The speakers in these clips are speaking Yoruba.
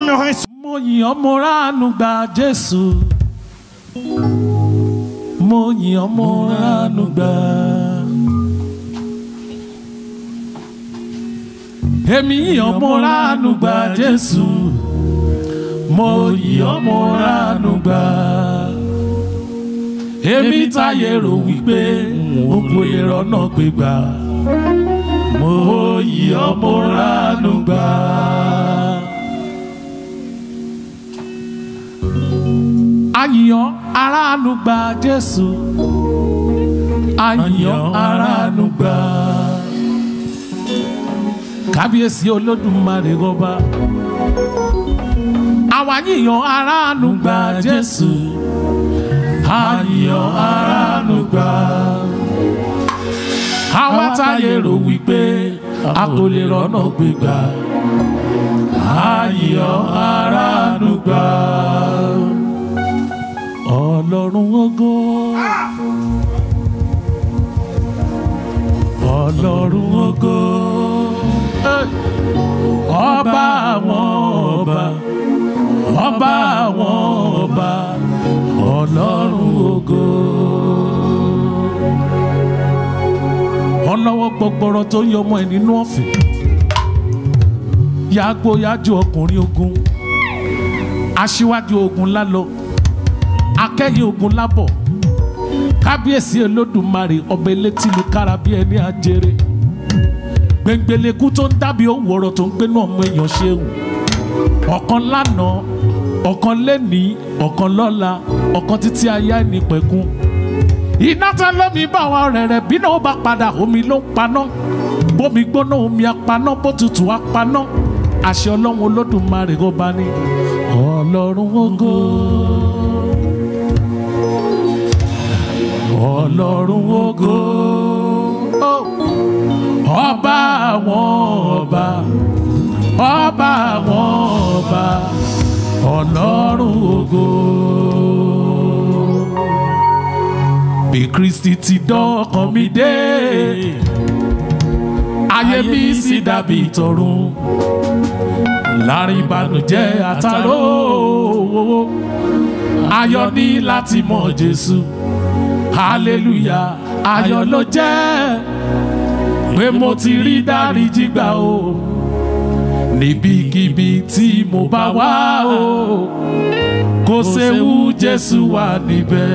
le reste. mo yìn ọ́ mo ránu gba jésù mo yìn ọ́ mo ránu gba. èmi yìn ọ́ mo ránu gba jésù mo yìn ọ́ mo ránu gba. èmi táyé rò wípé o kò lè rọ́nà gbégbá mo yìn ọ́ mo ránu gba. àyàn aráàlú gba jésù àyàn aráàlú gba kábíyèsí olódùmarè ọba àwa yíyan aráàlú gba jésù àyàn aráàlú gba àwa táyé rò wípé a kò lè rọ́nà gbégbá àyàn aráàlú gba ọlọ́run ògo ọlọ́run ògo ọba àwọn ọba ọba àwọn ọba ọlọ́run ògo ọlọ́wọ́ gbọgbọrọ tó yọ ọmọ ẹ̀ nínú ọ̀fìn yàgbó yájú ọkùnrin ogun aṣíwájú ogun lálọ́ akẹ́yìn ogun lábọ̀ kábíyèsí olódùmarè ọba elétí lu kára bí ẹni àjèrè gbẹngbẹlẹ́kú tó ń dábì owó ọ̀rọ̀ tó ń gbénú ọmọ èèyàn ṣeun ọ̀kan lánàá ọ̀kan lẹ́nìí ọ̀kan lọ́la ọ̀kan títí ayé ẹni pẹ̀kun iná tán lómi bá wa rẹ̀rẹ̀ bí náà ó bá padà omi ló ń paná bómi gbóná omi apaná bó tutù apaná àṣẹ ọlọ́run olódùmarè ọba ní ọlọ́run ògo. ọlọ́run ògo ọba àwọn ọba ọba àwọn ọba ọlọ́run ògo. bí kristi ti dọ́kàn mi dé ayé mi sì dàbí ìtọ̀run láàrin ìbànújẹ́ àtàrò ayọ̀ ní láti mọ̀ jésù hallelujah ayọ̀ ló jẹ́ pé mo ti rí dáríjì gbà o níbikíbi tí mo bá wá o kò séwu jésù wà níbẹ̀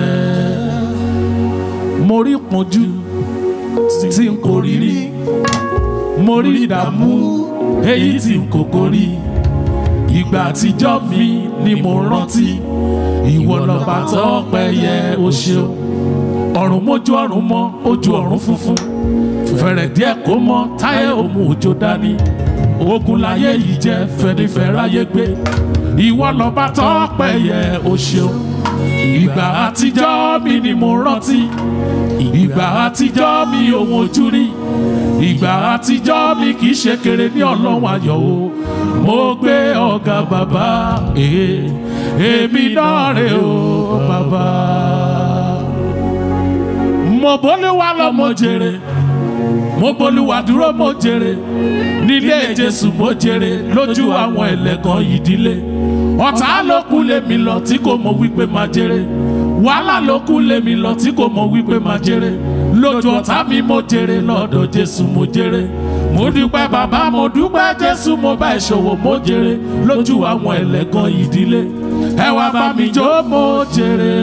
mo rí pọ́njú tí n kò rí rí mo rí ìdààmú èyí tí n kò kórí ìgbà àtijọ́ mi ni mo rántí ìwọ lọ́ba tọ́pẹ́ yẹ o ṣeun ọ̀run mójú ọ̀run mọ́ ojú ọ̀run funfun fẹ̀rẹ̀ díẹ̀ kó mọ́ táyé òmu òjò dání ogun láyé yìí jẹ́ fẹ́nifẹ́ráyé gbé ìwọ lọ́ba tọ́pẹ́ yẹ o ṣeun ìgbà àtijọ́ mi ni mo rántí ìgbà àtijọ́ mi òun ojú rí ìgbà àtijọ́ mi kì í ṣe kéré ní ọlọ́run ayọ̀ o mo gbé ọ̀gá bàbá èmi náà rè o bàbá mo bólúwa lọ mo jèrè mo bólúwa dúró mo jèrè nílé jésù mo jèrè lójú àwọn ẹlẹ́gàn ìdílé ọ̀tá ló kú lèmi lọ tí kò mọ̀ wípé máa jèrè wàhálà ló kú lèmi lọ tí kò mọ̀ wípé máa jèrè lójú ọ̀tá mi mo jèrè lọ́dọ̀ jésù mo jèrè mo dúpẹ́ bàbá mo dúpẹ́ jésù mo bá ìṣòwò mo jèrè lójú àwọn ẹlẹ́gàn ìdílé ẹ wá bá mi jó mo jèrè.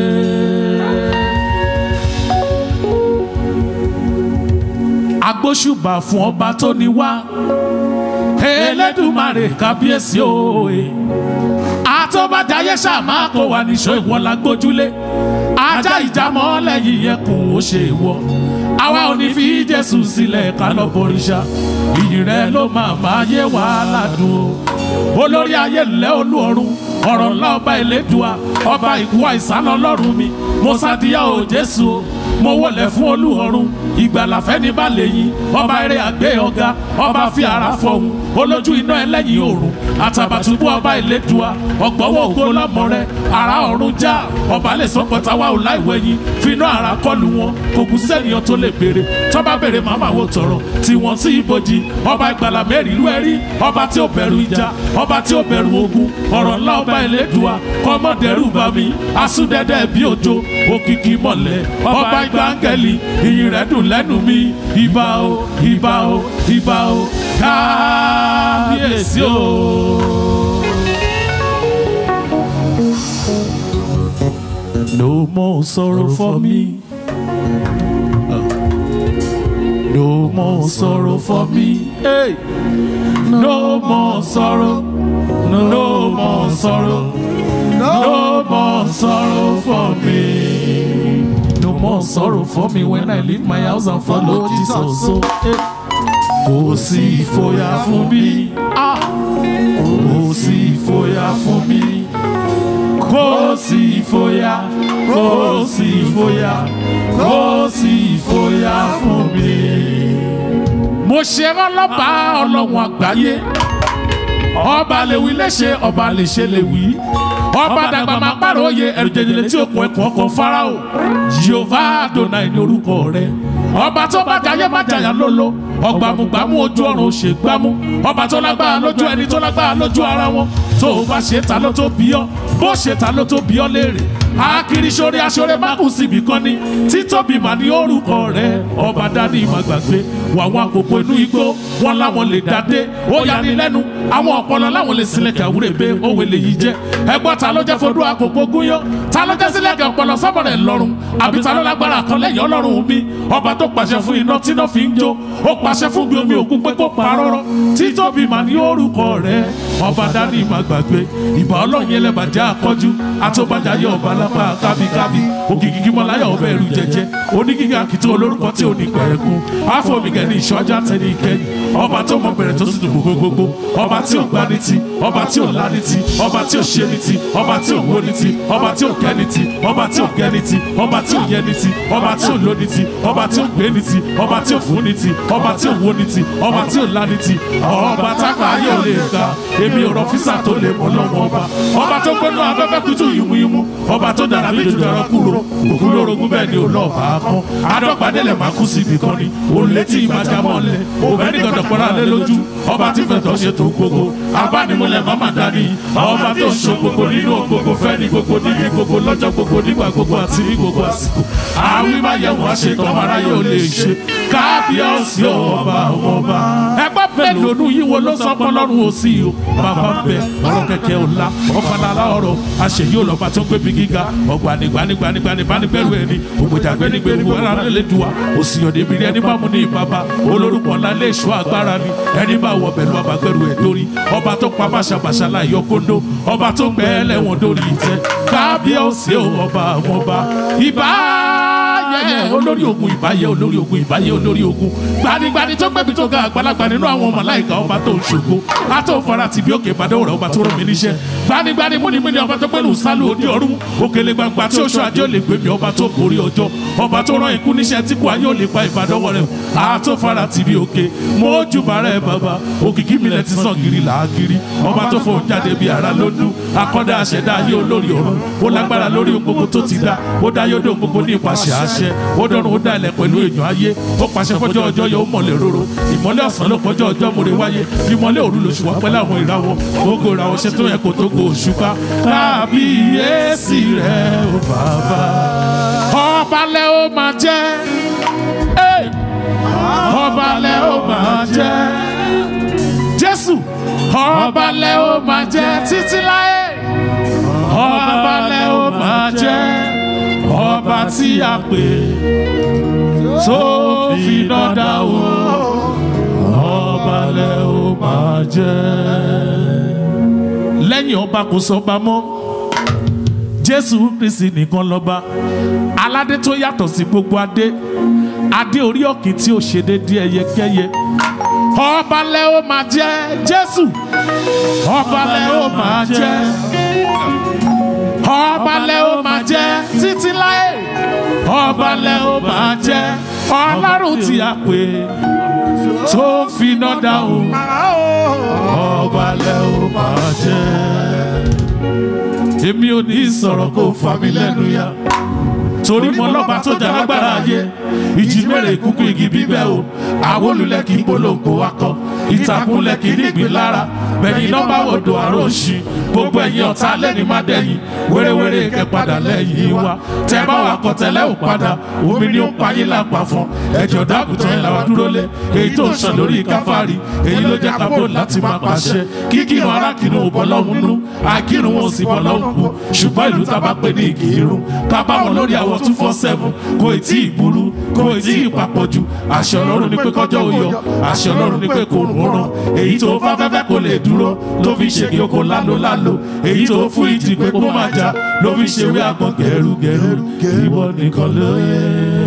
agbóṣùbà fún ọba tó ní wá elédùmarè kábíyèsí òye àtọ́bàjáyé ṣàmá kó wà níṣó ìwọ la gbójúlé ajá ìjàmọ́ lẹ́yìn ẹkùn ó ṣe ìwọ àwa ò ní fi jésù sílẹ̀ ká lọ bọ̀rìṣà ìyìn rẹ ló máa máa yé wàhálà dùn o olórí ayé ńlẹ́ olú ọ̀run ọ̀rọ̀ ńlá ọba ìlédùá ọba ìkú àìsàn ọlọ́run mi mo sádìyà ò jésù o mo wọlé fún olú ọ̀run ìgbàlà fẹ́ni bá lè yìn ọba eré àgbẹ̀ ọ̀gá ọba fi ara fọ̀hún olójú iná ẹlẹ́yìn òrùn àtàbàtúbú ọba ìlédùá ọ̀gbọ́wọ́ ògo lọ́mọ rẹ ara ọ̀run já ọba lè sọ pọ̀tà wa ò láìwẹ̀yìn finá ara kọlù wọn kò kú sẹ́niyàn tó lè béèrè tọ́ba béèrè màmá wo tọrọ tí wọ́n sí ibojì ọba ìgbàlà mẹ́rin ìlú ẹ̀rí ọba tí ó bẹ̀rù ìjà ọba tí ó bẹ̀rù ogun ọ̀rọ̀ ńlá ọba ìlédùá kọ́mọdẹ́rù bá mi asúdẹ́dẹ́ bí òjò òkìkí mọ̀lẹ́ ọba ìgbà áńgẹ́lì ìyìn rẹ̀ dùn lẹ́nu mi ìbà o ìbà o ìbà o kábíyèsí o. No more sorrow for me. No more sorrow for me. Hey. No more sorrow. No more sorrow. No more sorrow for me. No more sorrow for me when I leave my house and follow Jesus. So, hey. Kò sí ìfòyà fún mi. Ah. Kò sí ìfòyà fún mi. Kò sí ìfòyà. Kò sí ìfòyà. Kò sí ìfòyà fún mi. Mo ṣe rán lọ́ba ọlọ́run àgbáyé. Ọba lè wí léṣe, ọba lè ṣe lè wí. Ọba dàgbà máa pàrọ̀ òye ẹ̀rù jẹjẹrẹ tí òkun ẹ̀kọ́ ọkọ̀ Fáráò. Jehovah Adonai ní orúkọ rẹ̀. Ọba tó bá jayé má jàyà lólo. Ọgbàmùgbàmù ojú ọ̀run ò ṣe gbámú. Ọba tó lágbára lójú ẹni tó lágbára lójú ara wọn. Tó o bá ṣe ta ló tó bí ọ́. Bó ṣe ta ló tó bí ọ́ léèrè. Akiri sórí aṣọ́rẹ́ má kù síbi kan ní. Títóbi mà ní orúkọ rẹ̀. Ọba dání má gbàgbé. Wàwọn àkókò inú igbó wọn láwọn lè dádé. Ó yani lẹ́nu. Àwọn ọ̀pọ̀lọ láwọn lè sílẹ̀ kàwúrẹ́ pé òwe lè yí jẹ́. Ẹgbọ́n ta ló jẹ́ fodú àkókò gúnyán. Ta ló jẹ́ sílẹ̀ kẹ̀ ọ̀pọ̀lọ sọ́mọ rẹ̀ lọ́rùn. Àbí ta ló lágbára kan lẹ́yìn ọlọ́run mi. Ọba tó pàṣẹ fún iná tí iná fi ń jó. Ó pàṣẹ fún bí omi òkun pé kó parọ́rọ́. Títóbi mà ní orúkọ rẹ̀. Ọba dání má gbàgbé. Ìbà ọlọ́yin ẹlẹ́bàjẹ́ àkọ́jú. Àtọ́bàjá yọ ọba lápá kábíkábí. Òkìkí kí mọ́láyà ọba ẹ̀rù jẹjẹ. Onígíga kìtì olórúkọ tí ò ní pẹ̀rẹ̀kún. Áfọ̀mìgẹ̀ ní ìṣọ́jà tẹ̀lé ìkẹyìn. Ọba tó mọ bẹ̀rẹ̀ tó sì dùn gbogbogbò. Ọba tí ò gbá ní ti. Ọba tí ò lá ní ti. Ọba tí ò ṣe ní ti. Ọba tí ò wó ní ti. Ọba tí ò kẹ́ ní ti. Ọba tí ò gẹ́ ní ti. Ọba tí ò yẹ ní ti. Ọba tí ò ló ní ti. Ọba tí ò gbé ní ti. Ọba tí ò fún ní ti. Ọba tí ò wó ní ti. Ọba tí ò lá ní ti. Ọba tápá ayé ò lè ga. Èmi ò rọ físà tó lè mọ lọ́wọ́ ọba. Ọba tó gbẹ́nu afẹ́fẹ́ kutu yìmúyìmú. Ọba tó dára bí dùdú ẹran kúrò. Òkú lórogún bẹ́ẹ̀ ni ò lọ bá a kán. Adọ́gbadélẹ̀ máa kú síbi kan ni. Òun létí ìbàjá mọ́lẹ̀. Òbẹ́ ní gbọdọ̀ pọ́nra lé lójú. Ọba tí fẹ̀tọ́ ṣe tó gbogbo. Abánimúlẹ̀ máma dání. Ọba tó ṣo gbogbo nínú gbogbo fẹ́ ní gbogbo níbi gbogbo lọ́jọ́ gbogbo nígbà gbogbo àti ní gbogbo àsìkò. Àwí máa yẹ wọ́n ṣe tán ara yóò lè ṣe. Kábíyèsí ọba ọba. Ẹgbẹ́ bẹ́ẹ̀ lónú yìí wo ló sọ pọ́lọ́run ò sí o. Bàbá bẹ ọ̀rọ̀ kẹ̀kẹ́ ọ̀la ọ̀fàlàlà ọ̀rọ̀ àṣeyí ọlọ́ba tó gbé bí gíga ọ̀gbanigbanigbanigbani bánigbẹ́rù ẹni ògbójàgbẹ́nigbẹ́ni wẹ́rẹ́ alẹ́ dùn wa òsì ọ̀dẹ̀ ìbírí ẹni bá mú ní ìbába olórúkọ ńlá lé èso agbára ni ẹni bá wọ pẹ̀lú abagbẹ́rù ẹ̀ lórí ọba tó pa bàṣàbàṣà láyọ̀ kóńdó ọba tó gbẹ́ ẹlẹ́wọ̀n lórí ìtẹ́ kábíyèsí ọba àwọn ọba ìbá yẹ olórí ogun ìbáyé olórí ogun ìbáyé olórí ogun gbanigbani tó gbẹbi tó ga àgbàlagbà nínú àwọn ọmọ láìka ọba tó ń ṣògo àtò fara ti bí òkè ìbàdàn rẹ ọba tó rọ mi níṣẹ́ gbanigbani múnimúni ọba tó gbẹnu sálù òdi ọ̀run òkèlè gbangba tí oṣù ajé ò lè gbé mi ọba tó borí ọjọ́ ọba tó rán ikú níṣẹ́ tí kò ayé ò lè pa ìbàdàn rẹ àtò fara ti bí òkè mójúbà rẹ bàbá òkìkí mi lẹ ti sàn gírí làágírí ọba tó fò jáde bí ara ló dún akọ́dá àṣẹdá ayé olórí ọ̀run ó lágbára lórí ohun gbogbo tó ti dá ó dá yóò dé ohun gbogbo ní ìpàṣẹ àṣẹ ó dọ̀run ó dá ilẹ̀ pẹ̀lú èèyàn ayé ó pàṣẹ fọjọ́ ọjọ́ yóò mọ̀lẹ̀ róró ìmọ́lẹ̀ ọ̀sán ló pọ́jọ́ ọjọ́ mòre wáyé ìmọ́lẹ̀ òru lóṣù wọ́n pẹ́lú àwọn ìràwọ̀ gbogbo ìràwọ̀ ṣe tó yẹ kó tó go òṣùpá kábíyèsí rẹ̀ ó bàbá. ọba lẹ ó máa jẹ́ ọba lẹ ó máa jẹ́ jésù ọba lẹ ó máa jẹ́ títí láé ọba lẹ ó máa jẹ́ ọba tí a pè tó fi dọ́dà wò ọba lẹ ó máa jẹ́. lẹ́yìn ọba kò sọba mọ́ jésù kristi nìkan lọ́ba aládé tó yàtọ̀ sí gbogbo adé adé orí ọ̀kìn tí ó ṣe déédéé ẹyẹkẹyẹ ọba lẹ ó máa jẹ́ jésù ọba lẹ ó máa jẹ́ ọba lẹ ó máa jẹ́ títí láé ọba lẹ ó máa jẹ́ ọlọ́run tí a pè tó ń finá dáhùn ọba lẹ ó máa jẹ́ èmi ò ní sọ̀rọ̀ kó fà mí lẹ́nu ya torí mo lọ́ba tó jà lágbára ayé ìjì mẹ́rẹ̀ kúkú igi bíbẹ́ o àwọn olùlẹ̀ kì í polongo akọ ìtàkùnlẹ̀ kì í nígbìn lára bẹ̀yìn nọ́mbà odò àrò òṣì gbogbo ẹ̀yìn ọ̀tá lẹ́ni má dẹ̀yìn wéréwéré kẹ́ padà lẹ́yìn wa tẹ́ bá wà kọ́ tẹ́lẹ̀ ò padà omi ni ó ń payín lápá fún ẹ̀jọ̀ dákùtàn ẹ̀ làwọn dúró lé èyí tó ń sàn lórí káfárì èyí ló jẹ́ kábò láti máa pàṣẹ kíkírun arákìrun ò bọ́ lọ́hùn nú àkírun wọn ò sì bọ́ lọ́hùn kú ṣùgbọ́n ìlú tá a bá pè ní ìkírun ká bá wọn lórí àwọn two four seven kò ì tí ì burú kò ì tí ì papọ̀ jù àṣẹ ọlọ́run ni pé kọjọ́ ò yọ àṣẹ ọlọ́run ni pé kò rùn ó ràn èyí tó bá fẹ́fẹ́ kò lè dúró ló fi ṣe kí oko lálo lálo èyí tó fún ìjì pé kó má jà ló fi ṣe wí àgbọn gẹrugẹru ìwọ nìkan ló yẹ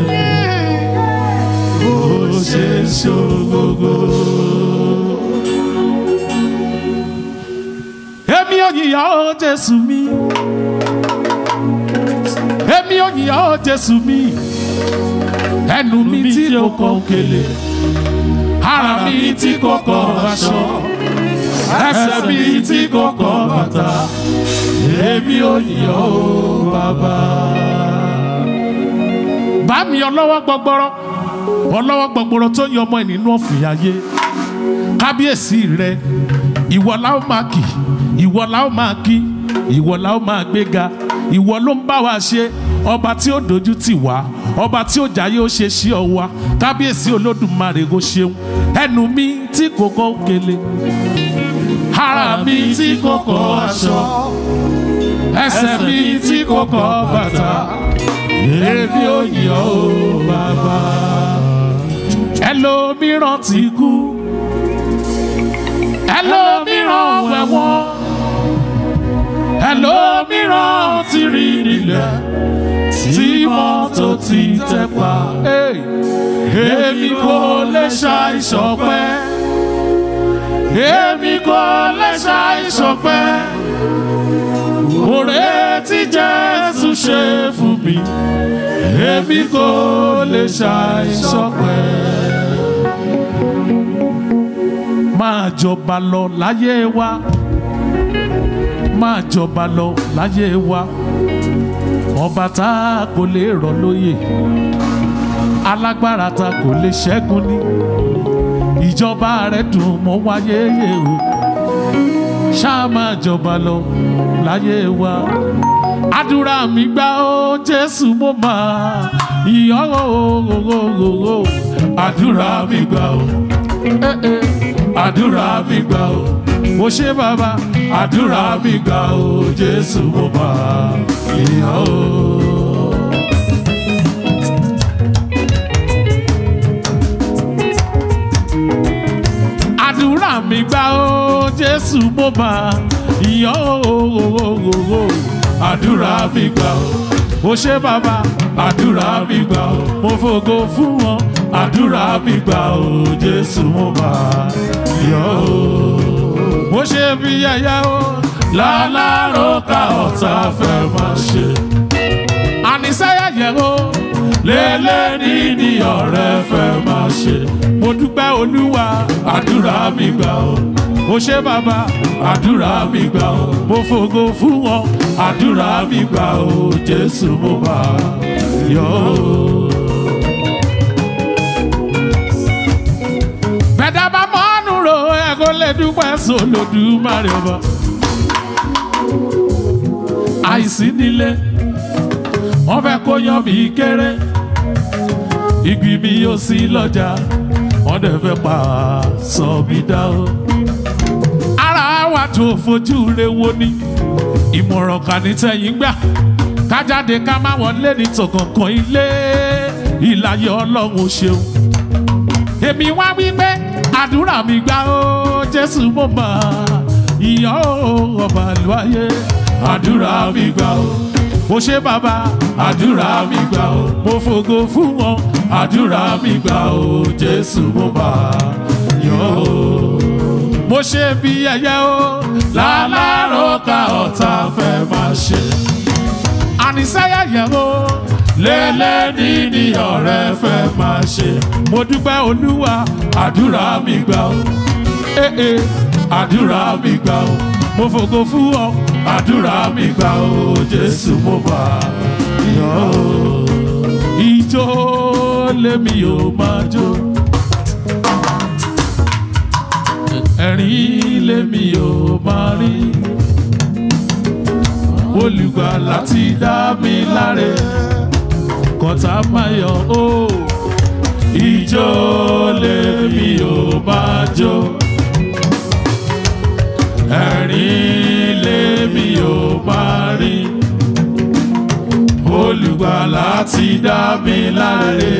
ó ṣe ṣògogo. èmi ò yìyà ó jésù mi èmi ò yìyà ó jésù mi ẹnu mi tí kò kọ òkèlè ara mi tí kò kọ aṣọ ẹsẹ̀ mi tí kò kọ bàtà èmi ò yìyà ó bàbá. bá mi ọlọ́wọ́ gbọgbọrọ ọlọ́wọ́ gbọgbọrọ tó yọ ọmọ ẹ̀ nínú ọ̀fìn ayé kábíyèsí rẹ ìwọ la ó máa kì ìwọ la ó máa kí ìwọ la ó máa gbéga ìwọ ló ń bá wa ṣe ọba tí ó dojú tì wá ọba tí ó jáyé ó ṣe sí ọ wa kábíyèsí olódùmarè ó ṣeun ẹnu mi tí kò kọ òkèlè ara mi tí kò kọ aṣọ ẹsẹ̀ mi tí kò kọ bàtà èmi ò yọ ó bàbá ẹlòmíràn ti kú ẹlòmíràn wẹ̀wọ̀n ẹlòmíràn ti rí nílẹ̀ tí mọ́tò ti tẹ̀ pa. èmi kò lè ṣàìṣọpẹ́ èmi kò lè ṣàìṣọpẹ́ òré tí Jésù ṣe fún mi èmi kò lè ṣàìṣọpẹ́ máa jọba lọ láyé wa máa jọba lọ láyé wa ọba tá a kò lè rọ̀ lóyè alágbára tá a kò lè ṣẹ́gun ní ìjọba rẹ̀ dùn mọ́ wáyé yé o ṣáà máa jọba lọ láyé wa àdúrà mi gbà ó Jésù mo máa yọ̀ ó àdúrà mi gbà ó. Eh, eh àdúrà mi gbà ó mo ṣe bàbá àdúrà mi gbà ó jésù mo bá ìyá ó. àdúrà mi gbà ó jésù mo bá ìyá ó. àdúrà mi gbà ó mo ṣe bàbá àdúrà mi gbà ó mo fògo fún wọn àdúrà mi gbà ó jésù mo bá yọ ó. mo ṣe bí yẹyẹ o lálárò ká ọ̀tá fẹ́ máa ṣe. àníṣẹ́yẹ yẹn o lélẹ́ ní ní ọ̀rẹ́ fẹ́ máa ṣe. mo dúpẹ́ olúwa àdúrà mi gbà ó. mo ṣe bàbá àdúrà mi gbà ó. mo fògo fún wọn àdúrà mi gbà ó jésù mo bá yọ ó. bẹ́ẹ̀dá bá mọ́nú ro ẹ kó lè dúpẹ́ sólódùmarè ọba. àìsí nílé wọ́n fẹ́ kó yan mi kéré igi mi yóò sí lọ́jà wọ́n dẹ̀ fẹ́ pa sọ mi dá o. ara wa tó fojú re wo ni ìmọ̀ràn kan ní tẹ̀yìn gbà kájáde ká má wọlé ní tọkànkàn ilé ìlàyé ọlọ́run ó ṣeun èmi wá wípé àdúrà mi gbà ó jésù mo mọ ìyá ó ọba lóye àdúrà mi gbà ó mo ṣe bàbá àdúrà mi gbà ó mo fògo fún wọn àdúrà mi gbà ó jésù mo bá yọ ó mo ṣe bí ẹyẹ ó lálárò ká ọ̀tá fẹ́ máa ṣe àníṣẹ́yẹ yẹ̀ ó lẹ́lẹ́ni ní ọ̀rẹ́ fẹ́ máa ṣe. mo dúpẹ́ olúwa àdúrà mi gbà ó. Eh, eh, àdúrà mi gbà ó. mo fògo fún ọ àdúrà mi gbà ó. jésù mo bá yọ ó. ìjó lèmi ò máa jó. ẹ̀rín lèmi ò máa rí. olùgbàlà ti dá mi láre kọta mayọ o ìjó lèmi ò máa jó ẹ̀rín lèmi ò máa rí olùgbàlà ti dá mi láre.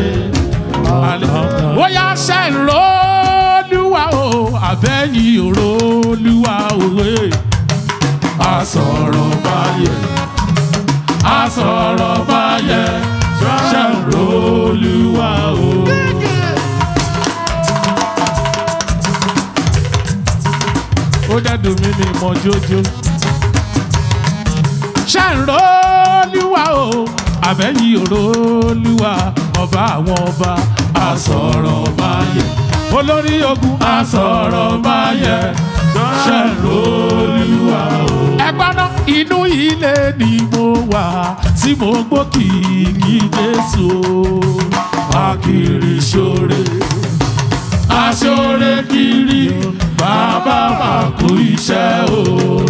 ó yá ṣe ń rólúwa o àbẹ́yìn òrólúwa òwe àsọ̀rọ̀ báyẹ̀ àsọ̀rọ̀ báyẹ̀ ṣe ń rólúwa o. ó dẹ́dùn mí ní ìmọ̀ jójó. ṣe ń rólúwa o àbẹ́yìn òrólúwa ọba àwọn ọba àsọ̀rọ̀ báyẹ̀ olórí ogun àsọ̀rọ̀ báyẹ̀ ṣe ń rólúwa o. ẹgbọ́n náà inú ilé ni mo wà tí mo gbó kìkì jésù o akiri ṣoore aṣoore kiri bàbá máa kú iṣẹ́ o.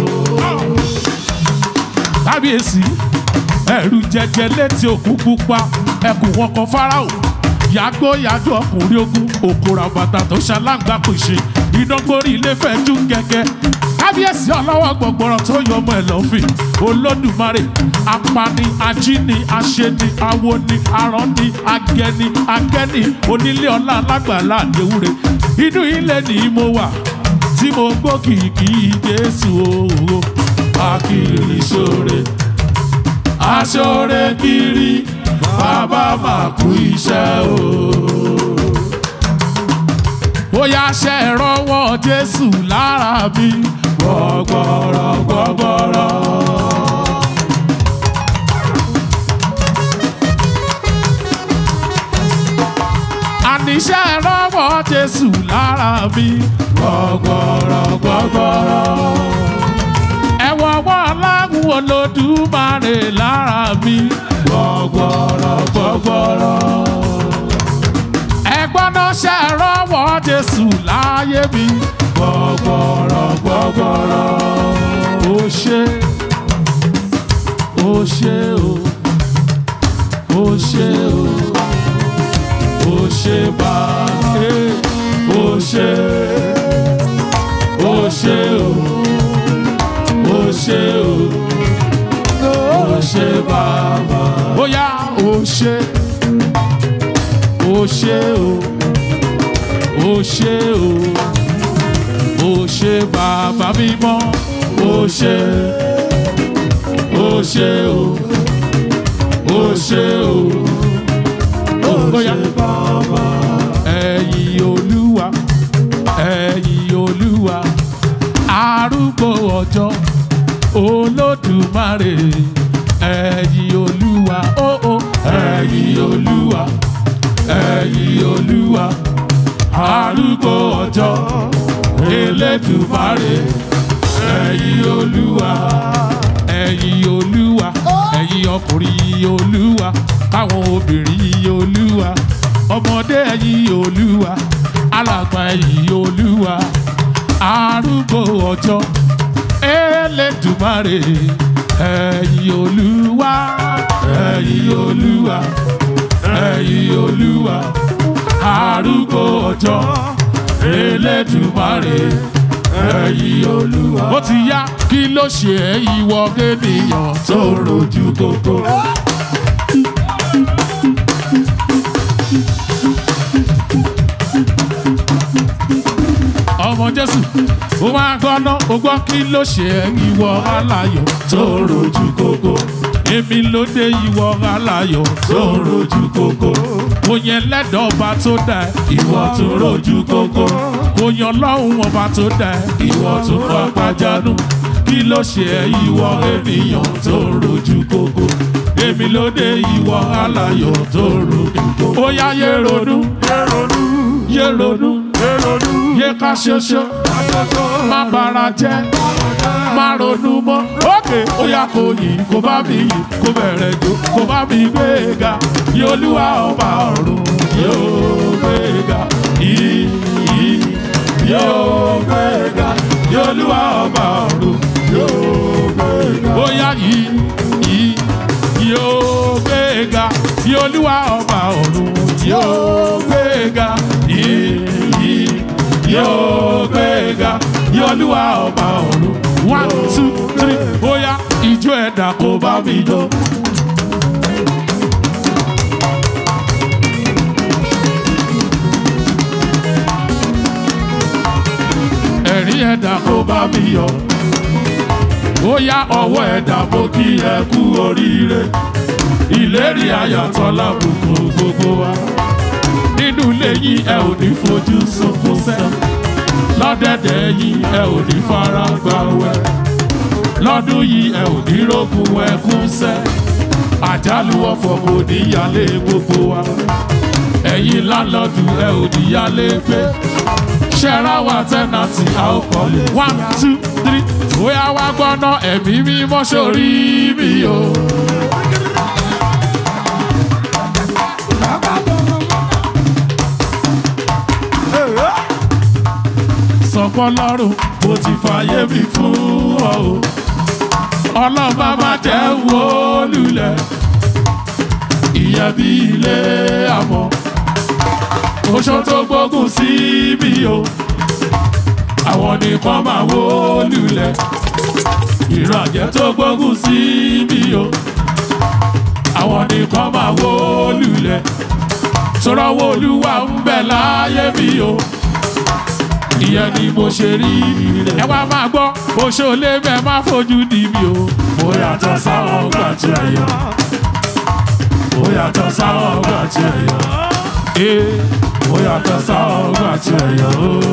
kábíyèsí ẹ̀rù jẹjẹ létí òkú pupa ẹkùn wọn kan fáráò yàgbó yàjọ ọkùnrin ogun òkúra bàtà tó ṣaláǹgbá kò ṣe ìdángbórí ilé fẹjú gẹgẹ kábíyèsí ọlọ́wọ́ gbọ̀gbọ̀rọ̀ tó yọ ọmọ ẹ̀ lọ́fìn olódùmarè apani ajíni aṣeni awoni aránni agẹni agẹni onílé ọlá alágbàlá àdéhùrè inú ilé ni mo wà tí mo gbọ́ kìkì jésù o akiri ṣoore aṣoore kiri bàbá máa kú iṣẹ́ o. bóyá ṣe rọwọ́ jésù lára mi gbọ́gbọ́rọ̀ gbọ́gbọ́rọ̀. àníṣe rọwọ́ jésù lára mi gbọ́gbọ́rọ̀ gbọ́gbọ́rọ̀ ẹ̀wọ̀n wọn aláwọ̀ olódùmarè lára mi gbọ́gbọ́rọ̀ gbọ́gbọ́rọ̀. ẹ̀gbọ́n náà ṣe rọ́wọ́ jésù láyé mi gbọ́gbọ́rọ̀ gbọ́gbọ́rọ̀. ó ṣe ó ṣe o ó ṣe o ó ṣe bá ó ṣe ó ṣe o ó ṣe o ó ṣe bàbá. bóyá ó ṣe ó ṣe o ó ṣe o ó ṣe bàbá mímọ́ ó ṣe ó ṣe o ó ṣe o ó ṣe bàbá. ẹ̀yin olúwa ẹ̀yin olúwa arúgbó ọjọ́ olódùmarè ẹ̀yin olúwa ó ó ẹ̀yin olúwa ẹ̀yin olúwa arúgbó ọjọ́ elédùmarè ẹ̀yin olúwa ẹ̀yin olúwa ẹ̀yin ọkùnrin olúwa káwọn obìnrin olúwa ọmọdé ẹ̀yin olúwa alàgbà ẹ̀yin olúwa arúgbó ọjọ́ elédùmarè ẹ̀yin olúwa ẹ̀yin olúwa ẹ̀yin olúwa arúgbó ọjọ́ elédùmarè ẹ̀yin olúwa. ó ti yá kí ló ṣe ẹ́ ìwọ ènìyàn tó rojú kókó. ọmọ jésù ó máa gbọ́ná ó gbọ́ kí ló ṣe ẹ́ ìwọ aláyọ̀ tó rojú kókó èmi ló dé ìwọ aláyọ̀ tó rojú kókó kò yẹn lẹ́dọ̀ ọba tó dá ẹ ìwọ tó rojú kókó kò yan lọ́hùn ọba tó dá ẹ ìwọ tó fapá jánu kí ló ṣe ẹ́ ìwọ ènìyàn tó rojú kókó èmi ló dé ìwọ aláyọ̀ tó ròde ó yá yé ronú yé ronú yé ká ṣoṣo má bara jẹ́ má ronú mọ́ òkè ó yá kò yìn kó bá mi yìn kó bẹ̀rẹ̀ jó kó bá mi gbé ga yóò olúwa ọba ọ̀run yóò gbé ga yìí yìí yóò gbé ga yóò olúwa ọba ọ̀run yóò gbé ga ó yá yìí yìí yóò gbé ga yóò olúwa ọba ọ̀run yóò gbé ga yìí yìí yóò gbé ga yóò olúwa ọba ọ̀run one two three bóyá ìjó ẹ̀dá kò bá mi jó. ẹ̀rín ẹ̀dá kò bá mi yọ. bóyá ọwọ́ ẹ̀dá mo kí ẹ kú oríire. ìlérí ayàtọ̀ lábùkù gbogbo wa. nínú ilé yìí ẹ ò ní fojú sunkún sẹ́ẹ̀ lọ́dẹ̀dẹ̀ yìí ẹ ò ní fara gbà wẹ̀ lọ́dún yìí ẹ ò ní rógun ẹkún sẹ́ àjálù ọ̀fọ̀ kò ní yálé gbogbo wa ẹ̀yin lálọ́dù ẹ ò ní yálé gbé ṣẹ́ra wa tẹ́nàtì a ó kọ́lé one two three bóyá wá gbọ́ná ẹ̀mí mímọ́ sórí mi o. sọ̀pọ̀ lọ́rùn mo ti fàyè mi fún ọ o. ọlọ́mọ má jẹ́ wó lulẹ̀ ìyẹn bí ilé àmọ́ oṣó tó gbógun sí mi o. àwọn nìkan máa wó lulẹ̀ ìrànjẹ́ tó gbógun sí mi o. àwọn nìkan máa wó lulẹ̀ sọ̀rọ̀ wo olúwa ń bẹ láyé mi o ìyẹn ni mo ṣe rí rẹ̀. ẹ wá máa gbọ́ bó ṣe ò lé bẹ́ẹ̀ má fojú di mi o. mo yàtọ̀ sáwọn ọgbà tí ẹ yọ. mo yàtọ̀ sáwọn ọgbà tí ẹ yọ. ee mo yàtọ̀ sáwọn ọgbà tí ẹ yọ.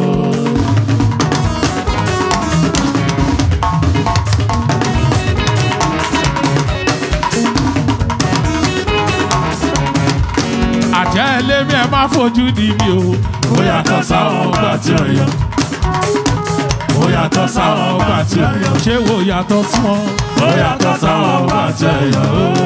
àjẹ́ ẹlẹ́mí ẹ má fojú di mi o. mo yàtọ̀ sáwọn ọgbà tí ẹ yọ. mo yàtọ̀ sáwọn ọgbà tí ẹ yọ. ṣé wo yàtọ̀ sí wọn. mo yàtọ̀ sáwọn ọgbà tí ẹ yọ.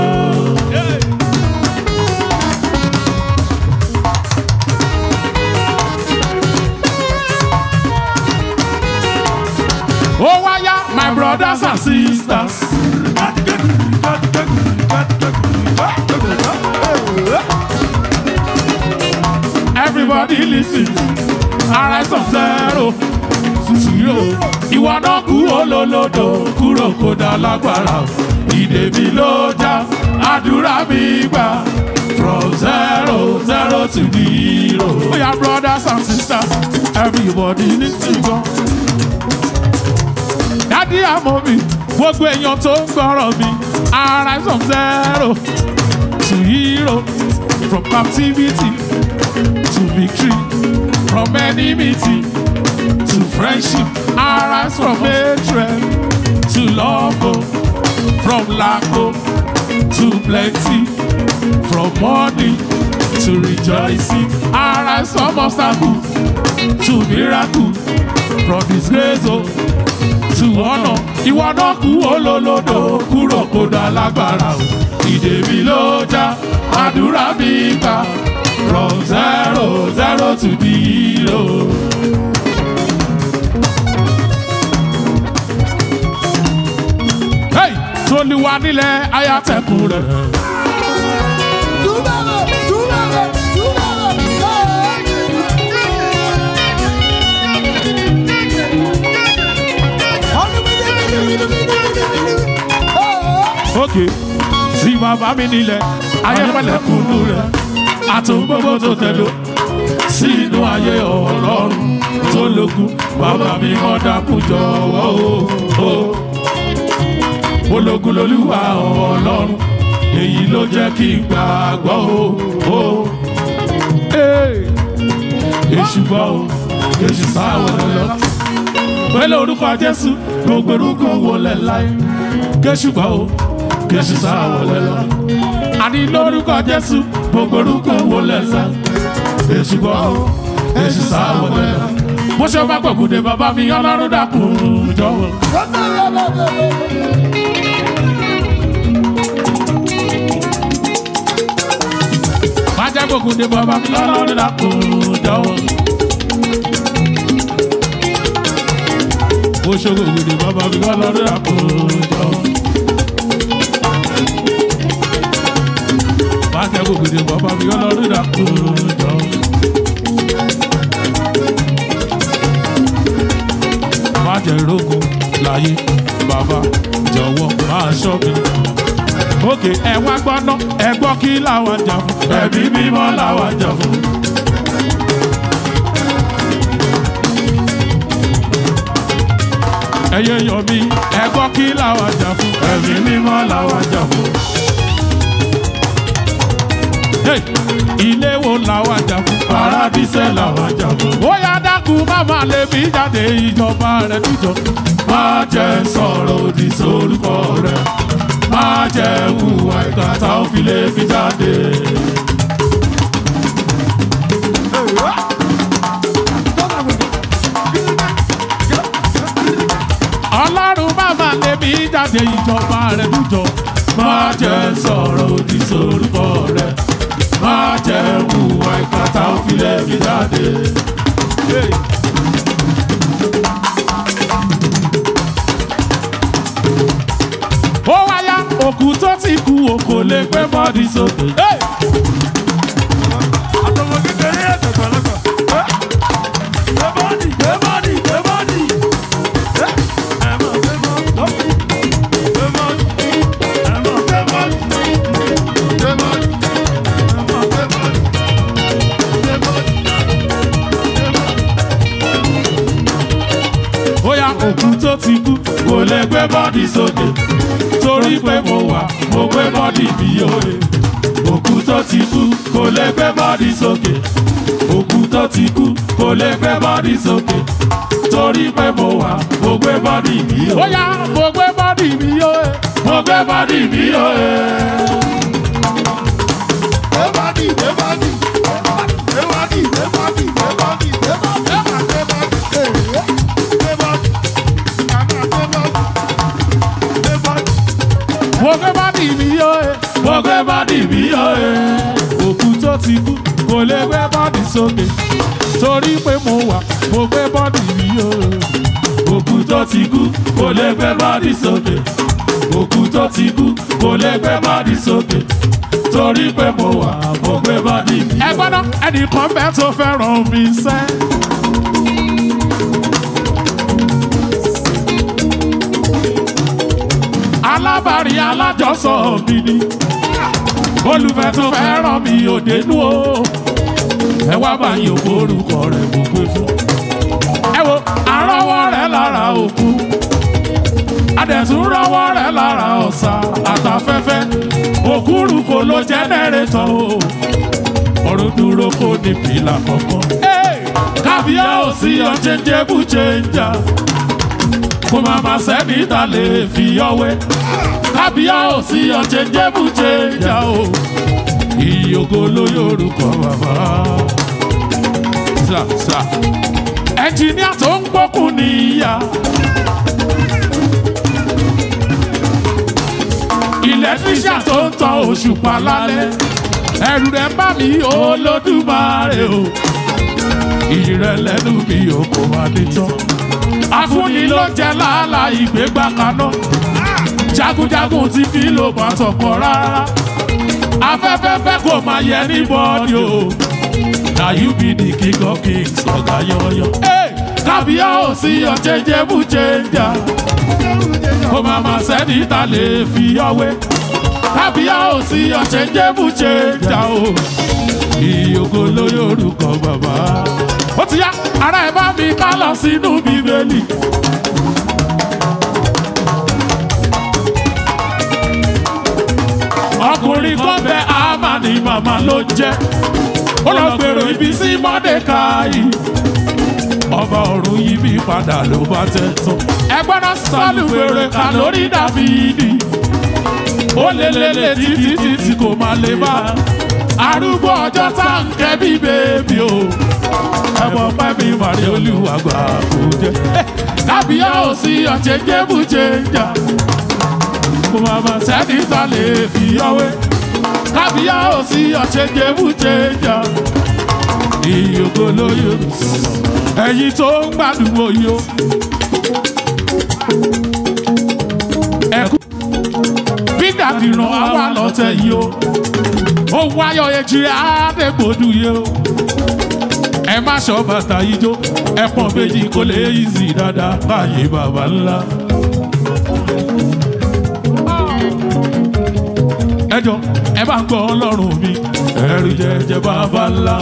ó wáyá my brothers and sisters. Everybody listen. Arise from zero to zero. Ìwọ náà kú olólodò kúrò kó dá lágbára. Ìdè mi ló já, àdúrà mi gbà. From zero zero to zero. Oya brothers and sisters, everybody listen gan. Dádì àmọ́ mi, gbogbo èèyàn tó ń gbọ́rọ̀ mi. Arise from zero to hero. From captivity to victory, from enmity to friendship, arise from hatred to love, oh. from lack oh, to plenty, from mourning to rejoicing, arise from obstacle to miracle, from disgrace oh, to honor. Ìwọ náà kú olólodò kúrò kó dá lágbára o. Ìdè mi ló já, àdúrà mi gbà from zero zero to zero. Hey, Tolúwa nílẹ̀ ayátẹ̀kùn rẹ̀. Òkè tí bàbá mi nílẹ̀ ayẹ́pẹ̀lẹ̀kùnú rẹ̀ àtún gbogbo tó tẹ̀lé sí inú ayé ọlọ́run tó lókun bàbá mi mọ́ dákun jọ̀wọ́ o. ológun lolúwa ọlọ́run èyí ló jẹ́ kí n gbàgbọ́ o. èṣù gbọ́ o èṣù sáwọ́ lọ. pẹ̀lú orúkọ jésù gbogbo orúkọ wọlé láyé kéṣù gbọ́ o kèsì sáwọlé lọ. àní lórúkọ jésù gbogbo orúkọ wo lẹ́sẹ̀ èsì gbọ́ èsì sáwọlé lọ. bó ṣe bá gbọ̀gùdè bàbá mi ọlọ́run dákun jọ̀wọ́. má jẹ́ gbọ̀gùdè bàbá mi ọlọ́run dákun jọ̀wọ́. bó ṣe gbọ̀gùdè bàbá mi ọlọ́run dákun jọ̀wọ́. má jẹ́ gbọ̀gùdè bàbá mi ọlọ́run dákun jọ̀wọ́. má jẹ́ rógun láyé bàbá jọ̀wọ́ máa ṣọ́ mi. òkè ẹ wá gbọ́ ná ẹ gbọ́ kí làwọn jà fún ẹbí mímọ́ làwọn jà fún. ẹyẹ yọ mí ẹ gbọ́ kí làwọn jà fún ẹbí mímọ́ làwọn jà fún. Hey! ilé wo làwọn jà fún paradíṣẹ́ làwọn jà fún. ó yá dákun má má lè mí jáde ìjọba rẹ̀ níjọ. má jẹ́ sọ̀rọ̀ òdì sórúkọ rẹ̀ má jẹ́ hùwà ìgbà tá ò fi lè fi jáde. ọlọ́run má má lè mí jáde ìjọba rẹ̀ níjọ. má jẹ́ sọ̀rọ̀ òdì sórúkọ rẹ̀ má jẹ́ hùwà ìgbà tá ò fi lè fi jáde. Hey. ó wáyá òkú tó ti kú o kò lè gbé bọ́dí sókè. Hey! àtọmọ kékeré ẹ̀tọ̀ pẹ̀lẹ́pẹ̀. gbé bọ́ọ̀dì gbé bọ́ọ̀dì gbé bọ́ọ̀dì. ẹ mọ̀ gbé bọ́ọ̀dì. gbé bọ́ọ̀dì. ẹ mọ̀ gbé bọ́ọ̀dì. gbé bọ́ọ̀dì. ẹ mọ̀ gbé bọ́ọ̀dì. gbé bọ́ọ̀dì. gbé bọ́ọ̀dì. ó yá òkú tó ti kú kò lè gbé bọ́dí sókè torí pé mo wà mo gbé bọ́dí mi òye òkú tó ti kú kò lè gbé bọ́dí sókè òkú tó ti kú kò lè gbé bọ́dí sókè torí pé mo wà mo gbé bọ́dí mi òye. ó yá mo gbé bọ́dí mi òye mo gbé bọ́dí mi òye. gbé bọ́ọ̀dì gbé bọ́ọ̀dì. gbé bọ́ọ̀dì gbé bọ́ọ̀dì gbé bọ́ọ̀dì gbé bọ́ọ̀dì. ẹ mọ̀ gbé bọ́ọ̀dì. gbé bọ́ọ̀dì. ẹ mọ̀ gbé bọ́ọ̀dì. gbé bọ́ọ̀dì. mo gbé bọ́dì mi òye mo gbé bọ́dì mi òye òkú tó ti kú kò lè gbé bọ́dì sókè torí pé mo wà mo gbé bọ́dì mi òye òkú tó ti kú kò lè gbé bọ́dì sókè òkú tó ti kú kò lè gbé bọ́dì sókè torí pé mo wà mo gbé bọ́dì mi. ẹ gbọ́dọ̀ ẹnìkan bẹ́ẹ̀ tó fẹ́ràn mi sẹ́. alábàárí alájọsọ mi ni olùfẹ́ tó fẹ́ràn mi ò dénú o ẹ wá bá yín òkú orúkọ rẹ̀ mo gbé fún ẹ wo àrọ́wọ́ rẹ̀ lára òkú adẹ̀tún rọ́wọ́ rẹ̀ lára ọ̀sà àtàfẹ́fẹ́ òkúrukò ló jẹ́nẹ́rétọ̀ o ọ̀run dúró kó ní pìlà kọ̀ọ̀kan kábíyá ò sí ọ̀chẹ́njẹ́bù chẹ́njà kó máa ma sẹ́ni ta lè fi ọwẹ́ kábíyá ò sí ọ̀chẹ́njẹ́bù chẹ́njà o ìyókò ló yorùkọ bàbá. Sà sà ẹnjìníà tó ń gbókùn níyà. ìlẹ́tírísà tó ń tan òṣùpá lálẹ́ ẹ̀rù rẹ̀ bá mi olódùmarè o ìrẹ̀lẹ́nu mi ò kò máa ní tán afúnni ló jẹ́ làálà ìgbégbá kaná jagunjagun tí fi ló bá tọkọ rárá afẹ́fẹ́fẹ́ kò máa yẹ ní bọ́ọ̀dì o na you be the king of kings ọ̀gá yọ̀ọ̀yọ̀ kábíyá ò sí ọ̀chẹ́jẹ́bù chẹ́njà kó máa ma sẹ́ni ta lè fi ọwé kábíyá ò sí ọ̀chẹ́jẹ́bù chẹ́njà o ìyókò lórí orúkọ bàbá. ó ti yá ara ẹ̀ bá mi ká lọ sínú bíbélì. ọkùnrin kan bẹ àmàní màmá ló jẹ́ ó lọ gbèrò ibi sí mọ́dékáì ọba ọ̀run yí bí padà ló bá tẹ̀ tán. ẹgbẹ́ náà sálù wèrè kà lórí dàbídì ó ó lé lélẹ̀ títí títí kò má lè bá arúgbó ọjọ́ tá ń kẹ́ bí bèbí o ẹ̀wọ̀n pẹ́ mi màrí olúwàgbà kò jẹ́ kábíyá ò sí ọ̀jẹ̀ jébù jẹ́jà kò má má sẹ́ni tá lè fi ọwé kábíyá ò sí ọ̀jẹ̀ jébù jẹ́jà ìyókò lóyò ẹ̀yin tó ń gbádùn oyò ẹ̀kú bídà dìran àwa lọ́tẹ̀ yìí o ó wáyọ̀ èjì àdégbòdù yìí o ẹ má ṣọ bàtà yìí jó ẹpọ̀n méjì kò lè yí sí dáadáa báyìí bàbá ńlá. ẹ jọ ẹ bá ń gbọ́ ọlọ́run mi ẹ̀rù jẹjẹ bàbá ńlá.